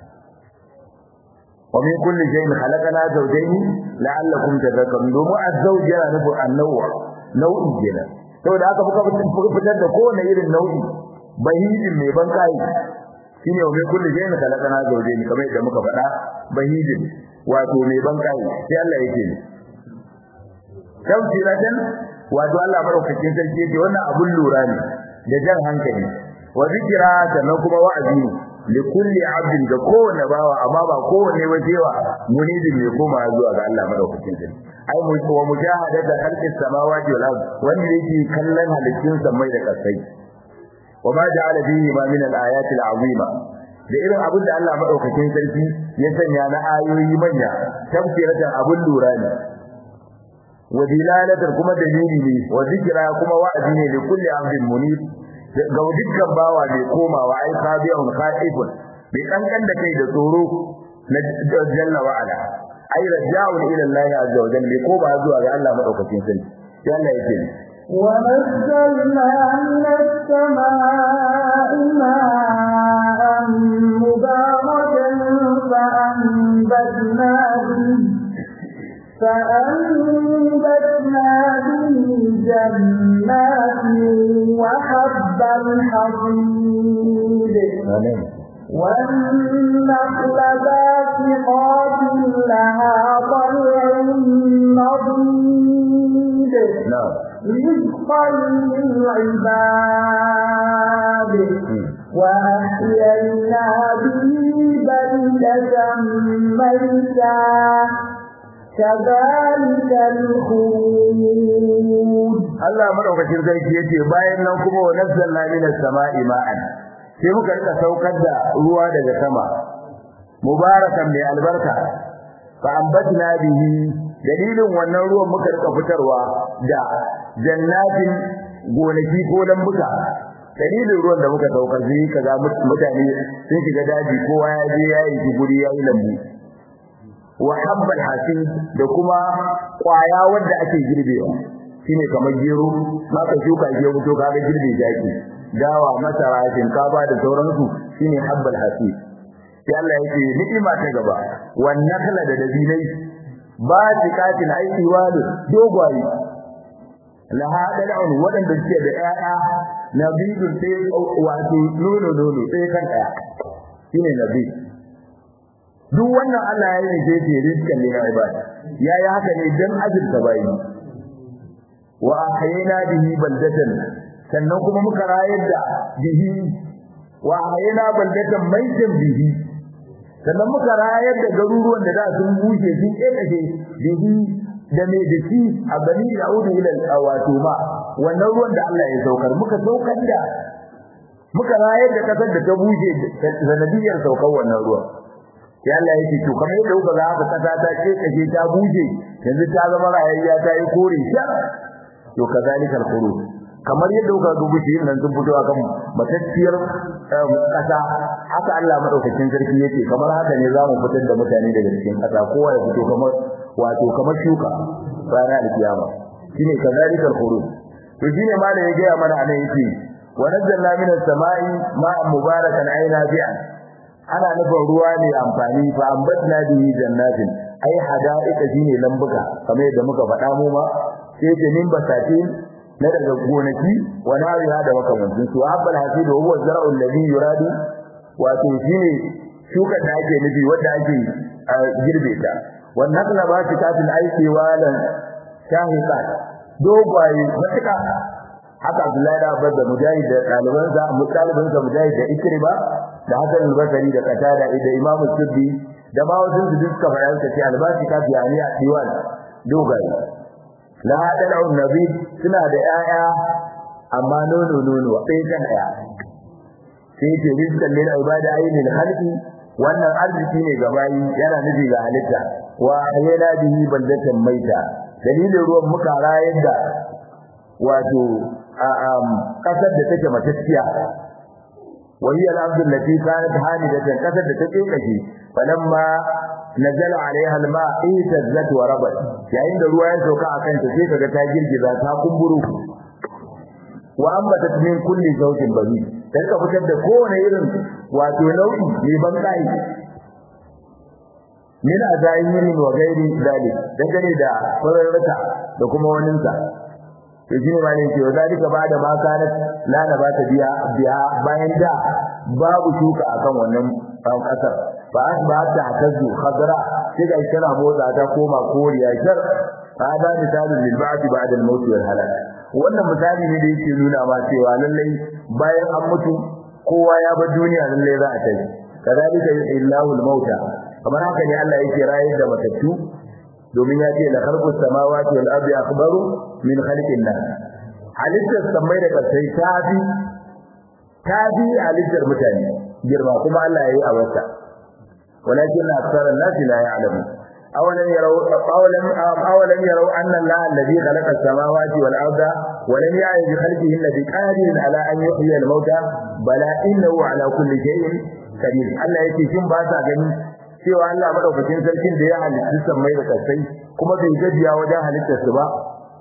Speaker 1: wa min kulli shay'in khalaqna zawjayn la'allakum tadhakkarun domin az-zawj yana nufin an-naw'a nau'i kenan saboda haka muka fitar da kowane irin nau'i bahijin ne ban kai shine wa min kulli shay'in khalaqna zawjayn kamar yadda muka faɗa bahijin wato mai ban kai sai Allah yake ne tawsiratan wato Allah madaukakin sarki yake wannan abun lura ne da jan hankali wa zikira sannan kuma wa'azi ne li kulli abdin ga kowane bawa amma ba kowane wajewa munidin ne koma zuwa ga Allah madaukakin sarki ai mu wa mujahadata khalqis samawati wal ard wanda yake kallon halittun samai da kasai wa ma ja'ala fihi ma min al ayati al azima da irin abin da Allah madaukakin sarki ya sanya na ayoyi manya tafsiratan abun lura ne wa dilalatar kuma dalili ne wa zikra kuma wa'azi ne li kulli abdin munib ga dukkan bawa mai komawa ai sabiyun khaifun bai kankan da kai da tsoro na jalla wa ala ai raja'un ila Allah azza wa jalla ko ba zuwa ga Allah madaukakin sarki sai Allah yake
Speaker 2: ونزلنا من السماء ماء مباركا فأنبتنا به فأنبتنا به جنات وحب الحصيد والنخل باسقات لها طلع نضيد رزقا للعباد وأحيينا به بلدة ميتا كذلك الخروج
Speaker 1: Allah madaukakin sarki yace bayan nan kuma wa nazzalna minas sama'i ma'an sai muka rika saukar da ruwa daga sama mubarakan mai albarka fa ambatna bihi dalilin wannan ruwan muka rika fitarwa da jannatin gonaki ko lambuka dalilin ruwan da muka saukar sai kaga mutane sun shiga daji kowa ya je ya yi guri ya yi lambu wa habbal hasid da kuma kwaya wanda ake girbewa shine kamar gero maka shuka gero to kaga girbe jaki dawa masara shinkafa da sauransu shine habbal hasid sai Allah yake ni'ima ta gaba wan nakhla da dabinai ba zikatin aiki wali dogwayi laha dal'un wadanda suke da ƴaƴa nabidun sai wato nono nono sai kan ɗaya shine nabi duk wannan Allah ya yi ne ke rizkan ne ga ibada yayi haka ne dan azurta bayi wa ahyayna bihi baldatan sannan kuma muka rayar da bihi wa ahyayna baldatan maitan bihi sannan muka rayar da garuruwan da da sun bushe sun kekace bihi da me da shi a bani yaudu ila wato ma wannan ruwan da Allah ya saukar muka saukar da muka rayar da kasar da ta bushe sanadiyar saukar wannan ruwan sai Allah yake to kamar yadda kuka ga haka kasa ta kekace ta bushe yanzu ta zama rayayya ta yi kore shar to kazalika al-khuruj kamar yadda kuka ga gushi nan sun fito akan matacciyar kasa haka Allah madaukakin sarki yake kamar haka ne zamu fitar da mutane daga cikin kasa kowa ya fito kamar wato kamar shuka ranar alkiyama shine kazalika al-khuruj to shine ma da ya ga mana anan yake wa nazzalna minas sama'i ma'an mubarakan aina bi'an ana nufin ruwa ne amfani fa ambatna bihi jannatin ai hada'ika shine lambuka kamar yadda muka faɗa mu ma sai ce min basatin na daga gonaki wa nariha da makamantin su habbal hasid wa huwa zar'u alladhi yuradu wato shine shuka da ake nufi wanda ake girbe ta wannan nakla ba shi kafin aiki walan shahiqat dogwaye matuka haka Abdullahi da Abbas da Mujahid da ɗalibansa mutalibinsa Mujahid da Ikrima da Hassan al-Basri da Qatada da Imam Suddi da ma wasu su duka bayan sa ce albashi ka biya ni a diwan dogaye la hadal nabi suna da yaya amma nono nono sai kan daya sai ce rizqan lil ibadi aynil khalqi wannan arziki ne ga bayi yana nufi ga halitta wa ayyana bihi baldatan maita dalilin ruwan muka rayar da wato kasar da take matacciya وهي الأرض التي كانت حامدة كسد تتيكشي فلما نزل عليها الماء اهتزت وربت يعني ده ruwa ya sauka akan ta sai kaga ta girgiza ta kumburu wa ambatat min kulli zawjin bahi dan ka fitar da kowane irin wato nau'i mai ban kai min azayin wa gairi dalik dangane da fararrata da kuma waninsa to shine ma ne cewa zalika bada ma kanat la na ba ta biya biya bayan da babu shuka akan wannan kasar fa asbahat tahtazu khadra sai ga kana motsa ta koma koriya shar hada misalun lil ba'd ba'da al maut wal halak wannan misali ne da yake nuna ma cewa lallai bayan an mutu kowa ya bar duniya lallai za a tafi kadalika illahu al mauta kamar haka ne Allah yake rayar da matattu domin ya ce la khalqus samawati wal ardi akbaru min khalqin nas halittar samai da kasai tafi tafi halittar mutane girma kuma Allah yayi a wata walakin aktharun nas la ya'lamu awalan yarau awalan awalan yarau anna Allah alladhi khalaqa as-samawati wal arda wa lam ya'yi bi khalqihinna bi qadirin ala an yuhyiya al-mauta bala innahu ala kulli shay'in qadir Allah yake shin ba sa gani cewa Allah madaukakin sarkin da ya halitta sammai da kasai kuma bai gajiya wajen halittar su ba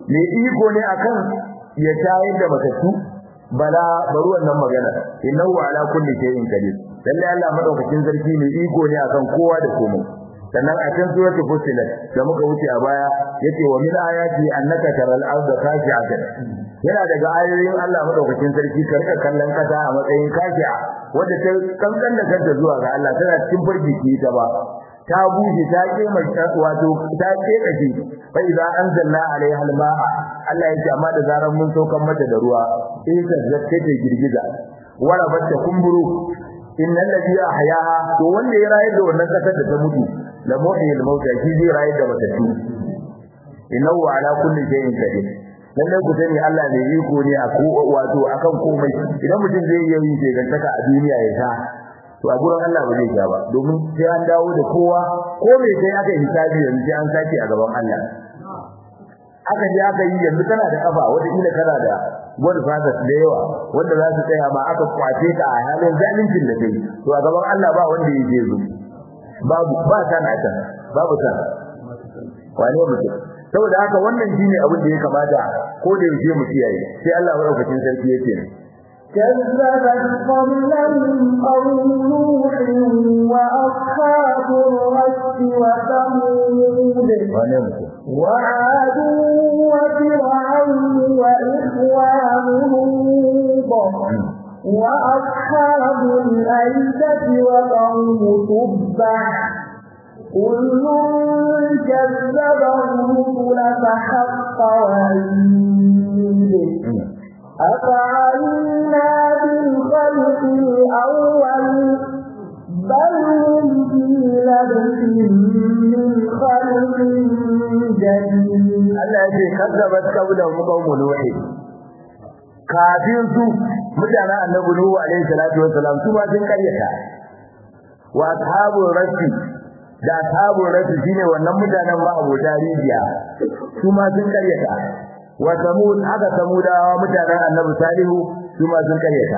Speaker 1: mai iko ne akan ya tayar da matattu bala bari wannan magana innahu ala kulli shay'in qadir lalle Allah madaukakin sarki mai iko ne akan kowa da komai sannan a cikin suratul fussilat da muka wuce a baya yace wa min ayati annaka taral arda khashi'atan yana daga ayoyin Allah madaukakin sarki karka kallon kasa a matsayin kashi'a wanda ta kankan da kanta zuwa ga Allah tana cikin farjiki ta ba ta bushe ta kema wato ta keka shi fa idza anzalna alaiha alma'a Allah yake amma da zaran mun saukan mata da ruwa sai ta zakke ta girgiza wala batta kumburu innal ladhi ahyaha to wanda ya rayar da wannan kasar da ta mutu la muhyil mauta shi zai rayar da matattu innahu ala kulli shay'in qadir lalle ku sani Allah ne iko ne a ko wato akan komai idan mutum zai yi yin shegantaka a duniya ya sha to a gurin Allah ba zai sha ba domin sai an dawo da kowa ko me sai aka hisabi yanzu sai an sake a gaban Allah aka je aka yi yanzu kana da kafa wata kila kana da wani fasas da yawa wanda za su tsaya ma aka kwace ka a halin zalincin da kai to a gaban Allah ba wanda yake zo babu ba sana ta babu sana wane mutum saboda haka wannan shine abin da ya kamata ko da yaushe mu kiyaye sai Allah madaukakin sarki yake ne
Speaker 2: كذبت قبلهم قوم نوح وأصحاب الرس وثمود وعاد وفرعون وإخوان لوط وأصحاب الأيكة وقوم تبع كل كذب الرسل فحق وعيد أفعلنا بالخلق الأول بل هم في لبس من خلق جديد
Speaker 1: Allah ya ce kazzabat qablahum qaumun nuh kafin su mutanen annabi nuhu alaihi salatu wassalam su ma sun karyata wa ashabu rasi da ashabu rasi shine wannan mutanen ma abota rijiya su ma sun karyata wa samud haka samudawa mutanen annabi salihu su ma sun karyata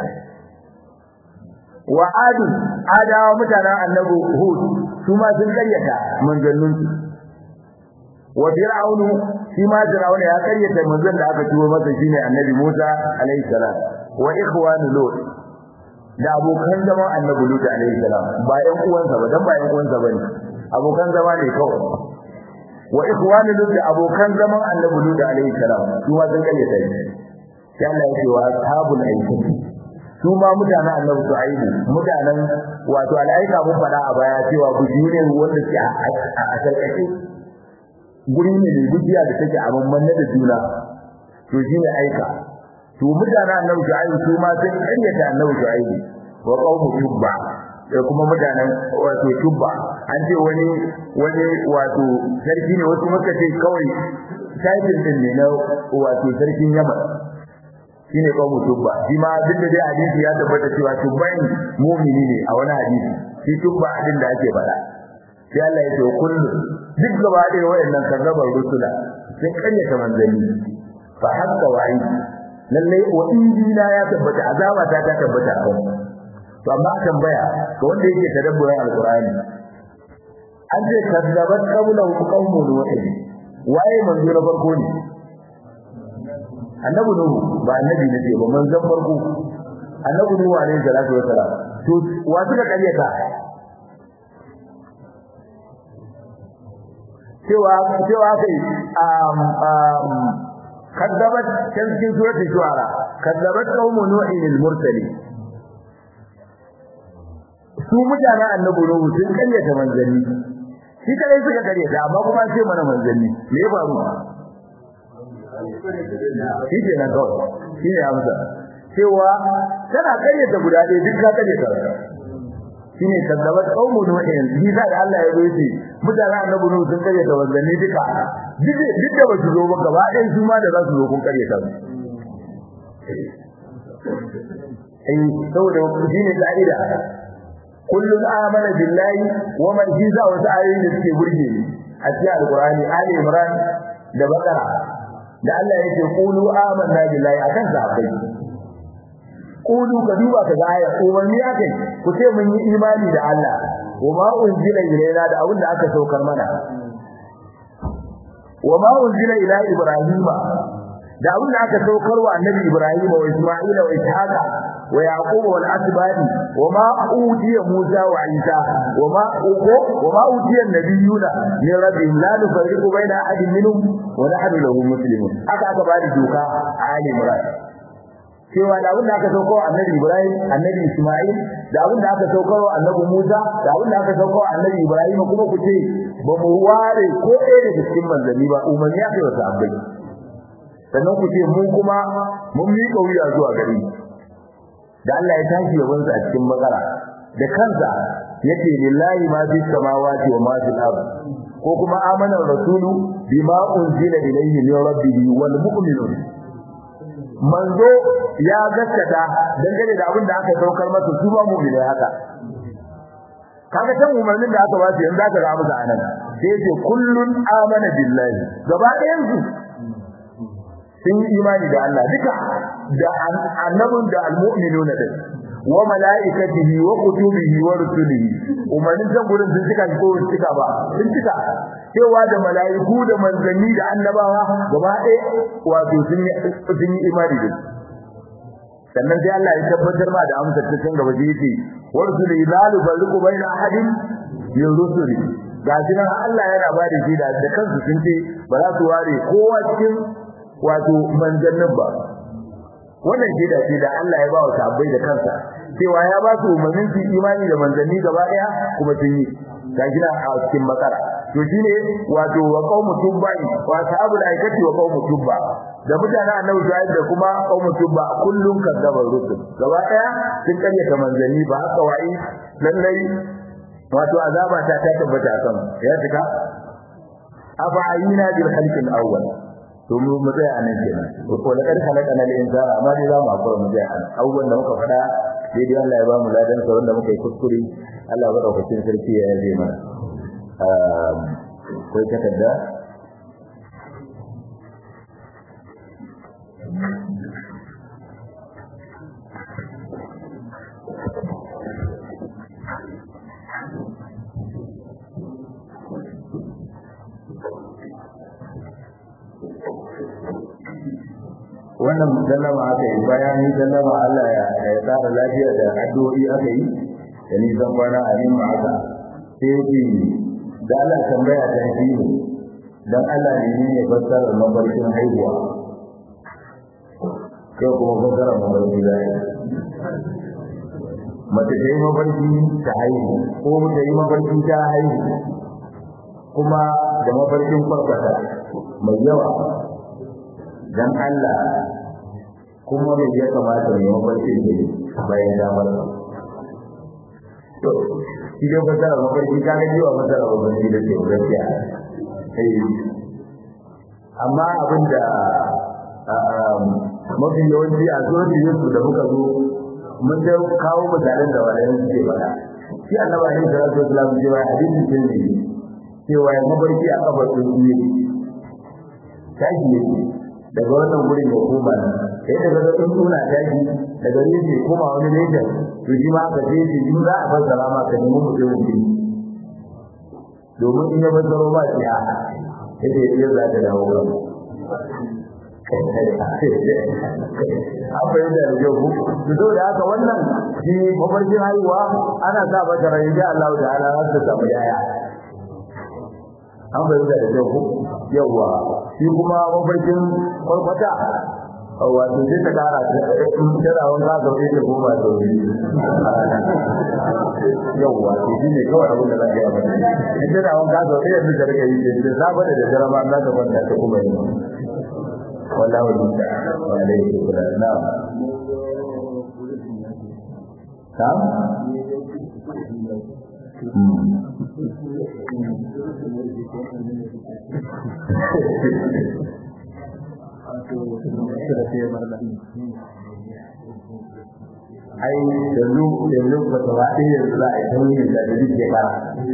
Speaker 1: wa adu adawa mutanen annabi hud su ma sun karyata manzanninsu wa fir'aunu shi ma fir'auna ya karyata manzon da aka turo masa shine annabi Musa alaihi salam wa ikhwanu lut da abokan zaman annabi lut alaihi salam ba ƴan uwansa ba dan ba ƴan uwansa bane abokan zama ne kawai wa ikhwanu lut da abokan zaman annabi lut alaihi salam su ma sun karyata shi sai Allah ya ce wa ashabul aikin su ma mutanen annabi Shu'aibu mutanen wato al'aika mun fada a baya cewa bujiyu ne wanda ke a sarkace guri ne mai gudiya da take a mamman da juna to shine aika to mutanen annabi Shu'aibu su ma sun karyata annabi Shu'aibu wa qaumu tubba da kuma mutanen wato tubba an ce wani wani wato sarki ne wasu muka ce kawai title din ne na wato sarkin Yaman shine qaumu tubba shi ma duk da dai hadisi ya tabbata cewa tubban mu'mini ne a wani hadisi shi tubba din da ake faɗa sai Allah ya ce kullu duk gaba ɗaya wayannan kazzabar rusula sun karyata manzanni fa hakka wa'i lalle wa injina ya tabbata azaba ta ta tabbata a to amma tambaya ga wanda yake tadabburin alqur'ani an ce kazzabat qawlan qawmu nuh waye manzo na farko ne annabi nuhu ba annabi ne ba manzon farko annabi nuhu alaihi salatu wasalam to wa suka karyata cewa cewa kai um um kadzabat cikin suratul shuara kadzabat qaumu nuhin al-mursalin su mutanen annabi nuhu sun karyata manzanni shi kadai suka karyata amma kuma sai mana manzanni me ya faru shi ke nan kawai shi ne amsa cewa tana karyata guda ɗaya duk ka karyata shine kadzabat qaumu nuhin bi da Allah ya zo shi mutanen annabi nuhu sun kare ta wanzanni duka duk duk da ba su zo ba gaba ɗayan su ma da za su zo kun kare ta eh saboda shine ka'ida kullun amana billahi wa man jiza wa ayoyin da suke burge ni a cikin alqur'ani ali imran da bakara da Allah yake qulu amanna billahi akan sahabbai Kudu ka duba ka ga aya umarni akai ku ce mun yi imani da Allah wa ma unzila ilaina da abin da aka saukar mana wa ma unzila ila ibrahima da abin da aka saukar wa annabi ibrahim wa isma'ila wa ishaqa wa yaqub wal asbadi wa ma utiya musa wa isa wa ma uqo wa ma utiya nabiyuna min rabbihim la nufarriqu baina ahadin minhum wa nahnu lahu muslimun haka aka bada doka a ali imran cewa da abin da aka saukar wa annabi ibrahim annabi isma'il da abin da aka saukar wa annabi musa da abin da aka saukar wa annabi ibrahim kuma ku ce ba mu ware ko ɗaya daga cikin manzanni ba umarni ya kai wa sahabbai sannan ku ce mun kuma mun miƙa wuya zuwa gari da Allah ya tashi yaban sa a cikin bakara da kansa yace lillahi ma fi samawati wa ma fil ard ko kuma amana rasulu bima unzila ilayhi min rabbih wal mu'minun manzo ya gaskata dangane da abin da aka saukar masa su ba mu'mini haka kaga tan umarnin da aka ba su yanzu aka ga musu anan sai yace kullun amana billahi gaba ɗayan su sun yi imani da Allah duka da annabin da almu'minun da wa malaikatihi wa kutubihi wa rusulihi umarnin can gurin sun cika ko sun cika ba sun cika cewa da malaiku da manzanni da annabawa gaba ɗaya wato sun yi sun yi imani da sannan sai Allah ya tabbatar ma da amsar ta can gaba da yake wa rusulihi la yufarriqu baina ahadin min rusuli ga shi nan Allah yana ba da shi da kansu sun ce ba za su ware kowa cikin wato manzannin ba wannan shaida ce da Allah ya ba wa sahabbai da kansa cewa ya ba su umarnin su imani da manzanni gaba daya kuma sun yi ga gina a cikin bakara to shine wato wa qaumu tubbai wa sahabul aikati wa qaumu tubba da mutanen annabi Shu'aib da kuma qaumu tubba kullun kadzaba rusul gaba daya sun karyata manzanni ba haka wai lallai wato azaba ta ta tabbata kan ya tuka afa ayina bil khalqil awwal to mu mu tsaya anan kenan ko la kad khalaqana al insana amma dai za mu hakura mu tsaya anan abubuwan da muka faɗa daidai Allah ya ba mu ladan sa wanda muka yi kuskure Allah ya daukakin sarki ya yaje mana um kai takarda wannan sallama aka yi bayan yi sallama Allah ya tsara lafiya da addu'o'i aka yi da nisan kwana a yin ma'aka sai yake da Allah tambaya ta shi ne don Allah ne ne fassara mafarkin haihuwa kai kuma fassara mafarkin zai mace ta yi mafarki ta haihu ko ta yi mafarki ta haihu kuma da mafarkin farfata mai yawa dan Allah kuma me ya kamata ne mafarkin ne bayan damar to shi dai fasara mafarki ka ga jiwa fasara mafarki da ke gaskiya eh amma abinda mafi yawanci a zuwan Yusuf da muka zo mun da kawo misalan da wani suke faɗa shi annabi alaihi salatu wasallam cewa hadisin tirmidhi cewa ya mafarki a kabar tsuntsuye tashi yake daga wannan gurin ya koma nan sai daga ga tsuntsuna tashi daga ne ke koma wani lejin to shi ma ka ce shi in za a fassara ma ka nemi mutumin shi domin in ya fassaro ba shi a yadda ya za ta dawo kan an fahimta da kyau ku to da haka wannan shi mafarkin haihuwa ana sa mata rai da Allah ta'ala za ta samu yaya an fahimta da kyau ku yawa shi kuma mafarkin kwarkwata wato sai ta kara tana wani za ka sai ta koma da wuri yawa shi ne kawai abin da za ka yi abin in tana wani ka sau ɗaya da rika yi da safe da da dare ma za ka kwanta ta kuma yi wallahu musta wa alaihi kula na ta ai yanzu yanzu ba ta ba ɗaya yanzu za a yi tauyin da da duk shekara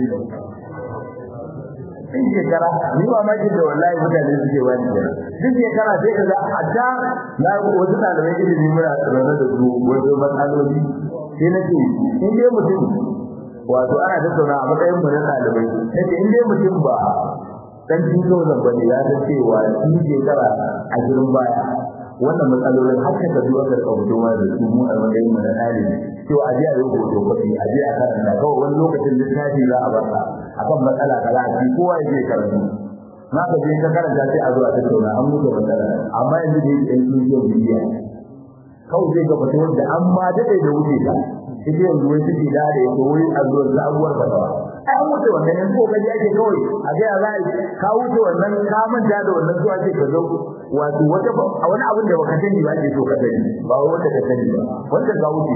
Speaker 1: duk shekara ni ba ma da wallahi mutane suke wani kenan duk shekara sai ka ga a da na wasu ɗalibai ilimi muna tsarana da su wasu matsaloli sai na ce in dai mutum wato ana tattauna a matsayin mu na ɗalibai na ce in dai mutum ba dan tuto zan bane ya san cewa shi shekara ashirin baya wannan matsalolin har ka zuwa ga kaucewa da su mu a matsayin mu na ɗalibi cewa a je a yi hoto kwafi a je a karanta kawai wani lokacin littafi za a barka akan matsala kaza a ci kowa ya je karatu na ka je ka karanta sai a zo a tattauna an mutu matsala amma yanzu da yake sun yi bidiya kawai zai ga fata wanda an ma daɗe da wuce ta ita yanzu wai suke da da yake wai a zuwa sabuwar fatawa ai an wuce wannan yanzu ko kaji ake kawai a ga za a ka wuce wannan ka manta da wannan zuwa ce ka zo wato wata a wani abin da baka sani ba ake so ka sani ba wanda ka sani ba wanda ka wuce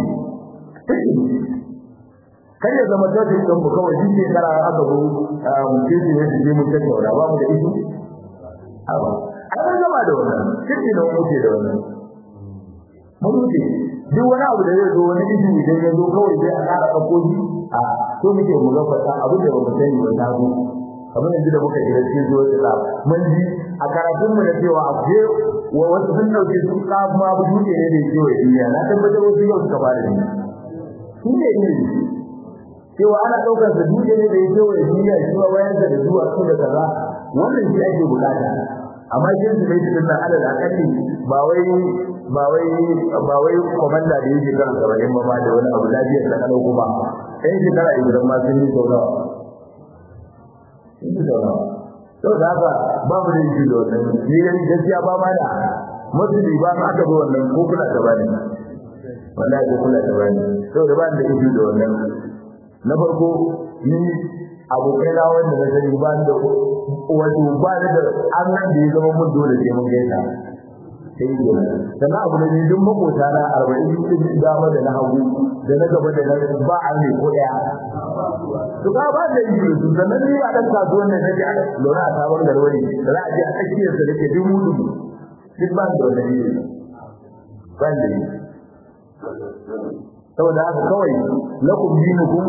Speaker 1: kar ya zama tafi don mu kawai shi ke kara aka zo mutum su ne su je mun tattauna ba mu da isu awa ai mun gama da wannan kirki da mun wuce da wannan mun wuce duk wani abu da zai zo wani isu idan ya zo kawai sai a kara ɗauko shi a so muke mu gafata abin da ba mu sani ba ta zo kamar yanzu da muka shiga cikin zuwa ta mun ji a karatun mu da cewa abu wa wasu sun dauke su ma bu duke ne da cewa duniya na tabbatar wasu yau suka fara ne shi ne ilimi cewa ana daukar da duje ne da yake wa duniya shi ba wayar da zuwa su da kaza wannan shi ake bukata amma jin su bai cikin nan alal akalli ba wai ba wai ba wai komanda da yake kan sabarin ba ma da wani abu lafiyar da kalau kuma sai shi kara idan ma sun yi sauna sun yi sauna to da haka babu da yake da wannan ni gaskiya ba ma da mutum ba ma aka zo wannan ko kula da bani wallahi ko kula da bani saboda ba da yake da wannan na farko ni abokai na wanda na sani ba da wato ba da an nan da ya zama mun dole sai mun gaisa sai yi dole sannan abu da duk makota na arba'in din dama da na hagu da na gaba da na ba a ne ko daya to ka ba da yi su sannan ni a dan kasuwan da nake a lura a sabon garwari da za a je a tsakiyar sa nake duk mutu duk ba da wannan yi ba da yi saboda haka kawai lakum dinukum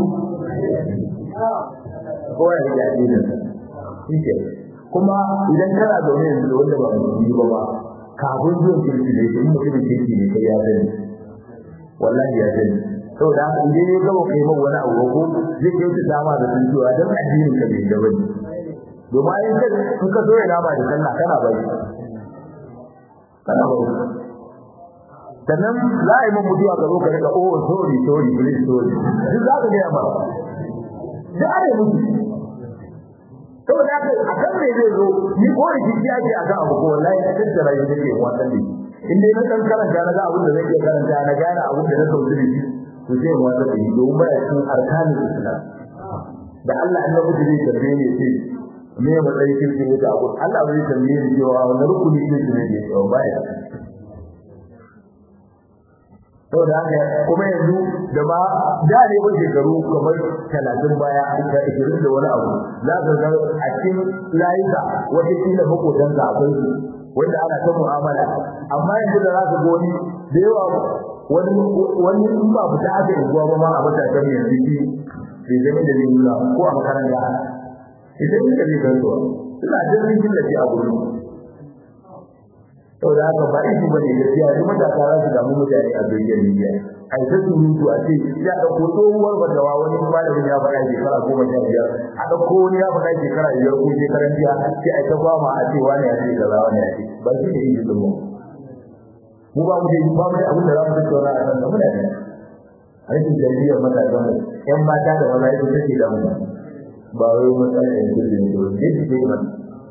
Speaker 1: kowa ya ga dinin shike kuma idan kana zaune yanzu da wanda ba musulmi ba ba kafin zuwan kirki ne in mutum kirki ne kai ya sani wallahi ya sani saboda haka idan ya gaba kai man wani abu ko zai kai ta dama da sun cewa dan addinin ka bai da bane domin in ka in ka so ya dama da sallah kana bai kana bai sannan za a yi man mutuwa ka zo ka rika oh sorry sorry please sorry duk za ka gaya ma da are mutu saboda haka a kan me zai zo ni ko da jiki ake a kan abu ko wallahi a tattara shi nake wannan ne in dai na kan karanta na ga abin da zai iya karanta na gane abin da na sauki da shi to sai mu wata da domin baya cikin arkanin islam da Allah annabi zai tambaye ne sai me matsayin kirkin yake abu Allah bai tambaye ni cewa wannan rukuni ne ne ne to baya saboda haka kuma yanzu da ba da ne ba shekaru kamar talatin baya da ishirin da wani abu za ka ga a cikin layuka wata kila makotanka akwai su wanda ana ta mu'amala amma yanzu da za ka ga wani da yawa wani wani in ba fita aka yi ba ma a matakan yanzu ki bai zama da zai nuna ko a makaranta idan ni da zai gansuwa suna jirgin killace a gurin saboda haka ba ishi bane gaskiya duk matasa za su damu mutane a duniyar Libya ai ta surutu a ce ya dauko tsohuwar badawa wani malamin ya faɗa shekara goma sha biyar a dauko wani ya faɗa shekara biyar ko shekaran jiya sai ai ta fama a ce wani ya ce kaza wani ya ce ba shi ne yi din mu mu ba mu da ba mu da abin da za mu tattauna a kan muna da aikin tarbiyyar matasan mu ƴan mata da maza ita take da mu ba wai matsalar yanzu da ne ba ne su ke mana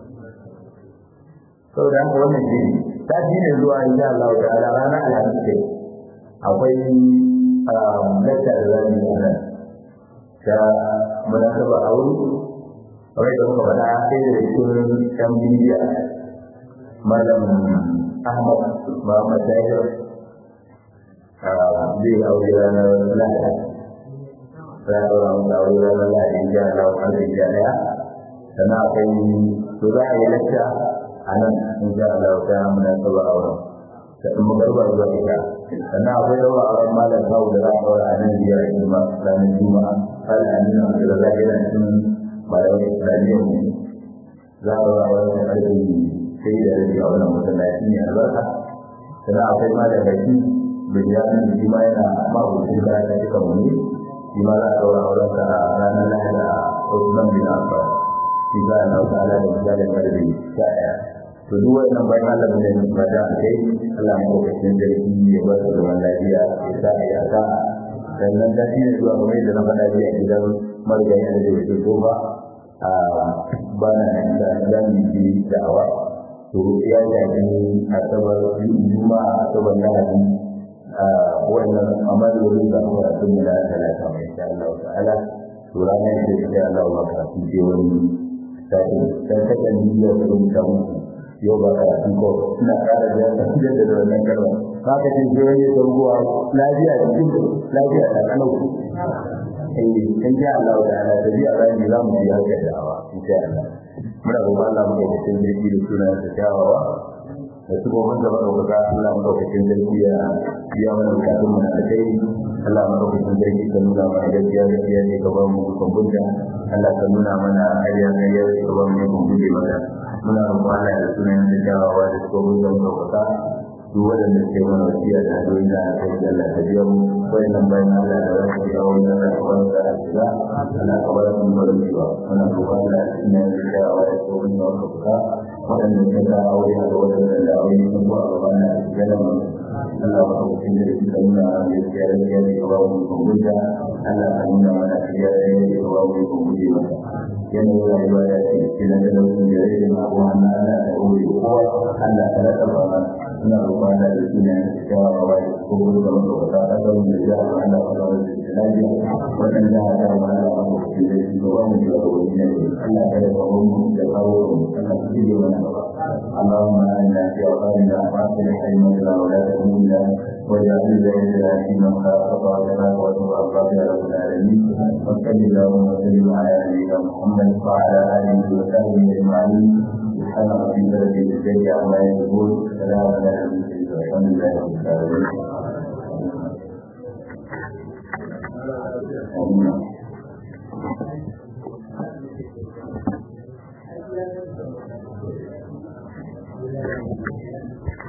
Speaker 1: saboda haka wannan shi ta shi ne zuwa insha Allah ta'ala ranar alhamis ce akwai lakta da zamu yi nan ta munasaba aure kamar da muka faɗa sai da cikin ɗan bidiya malam Ahmad Muhammad Tahir zai aure ranar Lahadi za a ɗaura masa aure ranar Lahadi insha Allah ƙarfe sha ɗaya sannan akwai to za a yi lakta a nan in sha Allah ta muna saba auren da in muka rubar zuwa ita sannan akwai daura auren malam kawo da za a daura a nan biyar a juma ranar juma'a har a nuna da za a gina cikin malamin islamiyyar mu za a daura auren da karfe sai da rabi a wannan masallaci ne albarka sannan akwai malam baki biliyanin da shi ma yana mabucin da ta cika mu ne shi ma za a daura auren sa ranar lahadi a Usman bin Affan insha Allah ta'ala da misalin karfi sha ɗaya to duk wannan bayan Allah mun yi fata a kai Allah mu lokacin sarki ya ba su zaman lafiya ya sa ya sa sannan da shi ne zuwa kamar yadda na faɗa jiya gidan marigayi da zai fito ba a bana da zamu yi da'awa to ya shafi asabar juma'a asabar lahadi a wannan amalolin da kuma sun da talata mai insha Allah ta'ala to ranar da insha Allah ma ka fi wani sai dan kaka ni da rubuta muku yau ba ka fi ko ina ƙara da yadda da wannan karwa ka ka ce sai wani ruwa lafiya cikin lafiya da kalau eh in ja Allah ta'ala da biya ran za mu yi haka da'awa insha Allah muna roƙon Allah mu da cikin jirgi da sunan sa kyawawa da su gobe da madaukaka Allah mu daukakin jirgi ya biya mana bukatun mu da kai Allah mu daukakin jirgi ka nuna mana gaskiya gaskiya ne ka ba mu dukkan bunta Allah ka nuna mana ƙarya ƙarya ka ba mu dukkan bunta mata muna roƙon Allah da sunan sa kyawawa da su gobe da madaukaka duk waɗanda ke mana wasiya da hanyoyi da aka yi Allah ta biya mu wayannan bayan Allah da za su yi awon da za su bar da shiga ana kabar sun bari shiwa muna roƙon Allah da sunan sa kyawawa da su gobe da madaukaka waɗanda suka ga aure a waɗanda da aure sun ko a gaban na ganin mu Allah ba ku kin da suka nuna da gaskiya da gaskiya da ba mu kun guda Allah ka nuna mana gaskiya da gaskiya da ba mu kun guje masa yanayin rayuwa da ke cikin da lokacin da yake na abu Allah Allah da aure kowa Allah ka rasa ba mana ina roƙon Allah da sunan cewa ba wai ko gudu da muka fata da ga mu da ya Allah ka ba da lafiya wannan da ya ga mana ba mu kin da shi ba mu da wani ne Allah ka rasa mu da kawo mu Allah ka ji mana اللهم انا في اوطاننا واصلح ائمتنا ولاة امورنا واجعل بيننا في من خافك وجلاك وتوب يا رب العالمين وصل اللهم وسلم على نبينا محمد وعلى اله وصحبه اجمعين سبحان ربك رب العزه عما يصفون سلام على المرسلين والحمد لله رب العالمين Thank you.